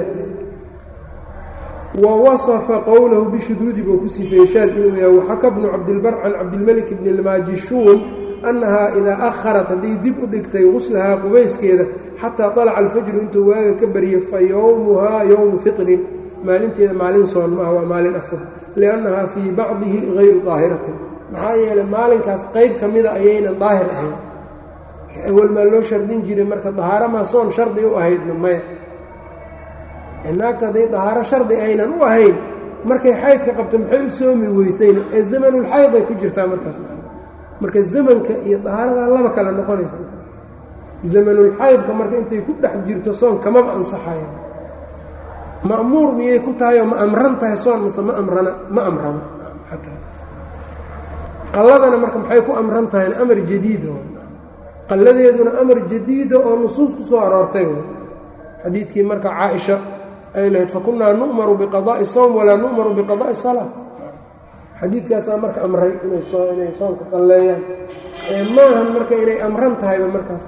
wa waصfa qowlahu bishuduudi buu ku sifeeyey shaad inuu yahay waxaka bnu cabdilbar can cabdilmelik bni lmaajishuun annahaa idaa aharat hadday dib u dhigtay guslahaa qubayskeeda xataa طalaca alfajru intuu waaga ka bariyey fa yowmuhaa yowmu fiطrin maalinteeda maalin soon maaha waa maalin afur liannahaa fii bacdihi hayru daahiratin maxaa yeelay maalinkaas qayb ka mida ayaynan daahir ahayn awal maa loo shardin jiray marka dahaaramaa soon shardi u ahaydna maya naagta hadday dahaaro shardi aynan u ahayn markay xaydka qabto maxay u soomi weysayna ee zamanulxayd ay ku jirtaa markaas marka zamanka iyo dahaaradaa laba kale noqonaysa zamanulxaydka marka intay ku dhex jirto soon kamaba ansaxaya ma'muur miyay ku tahay oo ma amran tahay soon mase ma amrana ma amrana qalladana marka maxay ku amran tahayn amar jadiida qalladeeduna amar jadiida oo nusuus ku soo aroortay xadiidkii marka caaisha ay lahayd fakunaa nu'maru biqadaa'i sowm walaa nu'maru biqadaa'i salaa xadiidkaasaa marka amray inay soo inay soomka qalleeyaan ee maahan marka inay amran tahayba markaas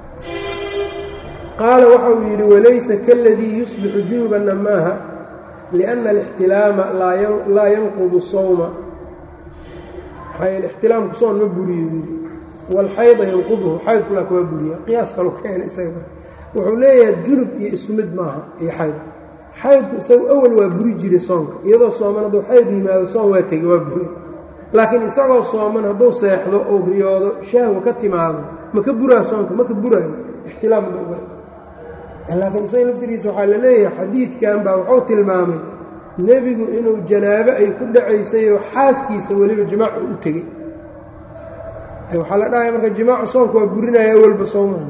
qaala waxa uu yidhi walaysa kaladii yusbixu junubanna maaha liأnna alاxtilaama laa yanqudu sowma ixtilaamku soon ma buriyo yidhi wاlxayda yanquduhu xaydkulaa kuwaa buriya qiyaas kalu keena isaga wuxuu leeyahay junub iyo isku mid maaha iyo xayd xaydku isagu awal waa buri jiray soonka iyadoo sooman hadduu xayd yimaado soon waa tegi waa buri laakiin isagoo sooman hadduu seexdo ou riyoodo shahwa ka timaado ma ka buraa soonka ma ka buraayo ixtilaam laakiin isaga laftigiisa waxaa la leeyahay xadiidkan baa wuxuu tilmaamay nebigu inuu janaabo ay ku dhacaysayoo xaaskiisa weliba jimaaca u tegey waxaa la dhahaya marka jimaacu soonka waa burinaya awalba soomaha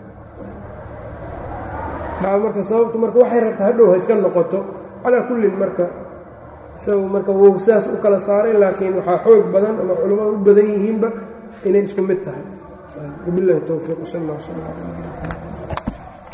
taa marka sababtu marka waxay rabtaa hadhow ha iska noqoto calaa kullin marka isagu marka wou saas u kala saaray laakiin waxaa xoog badan ama culimmada u badan yihiinba inay isku mid tahay wabilahi towfiiq sal allah sal ala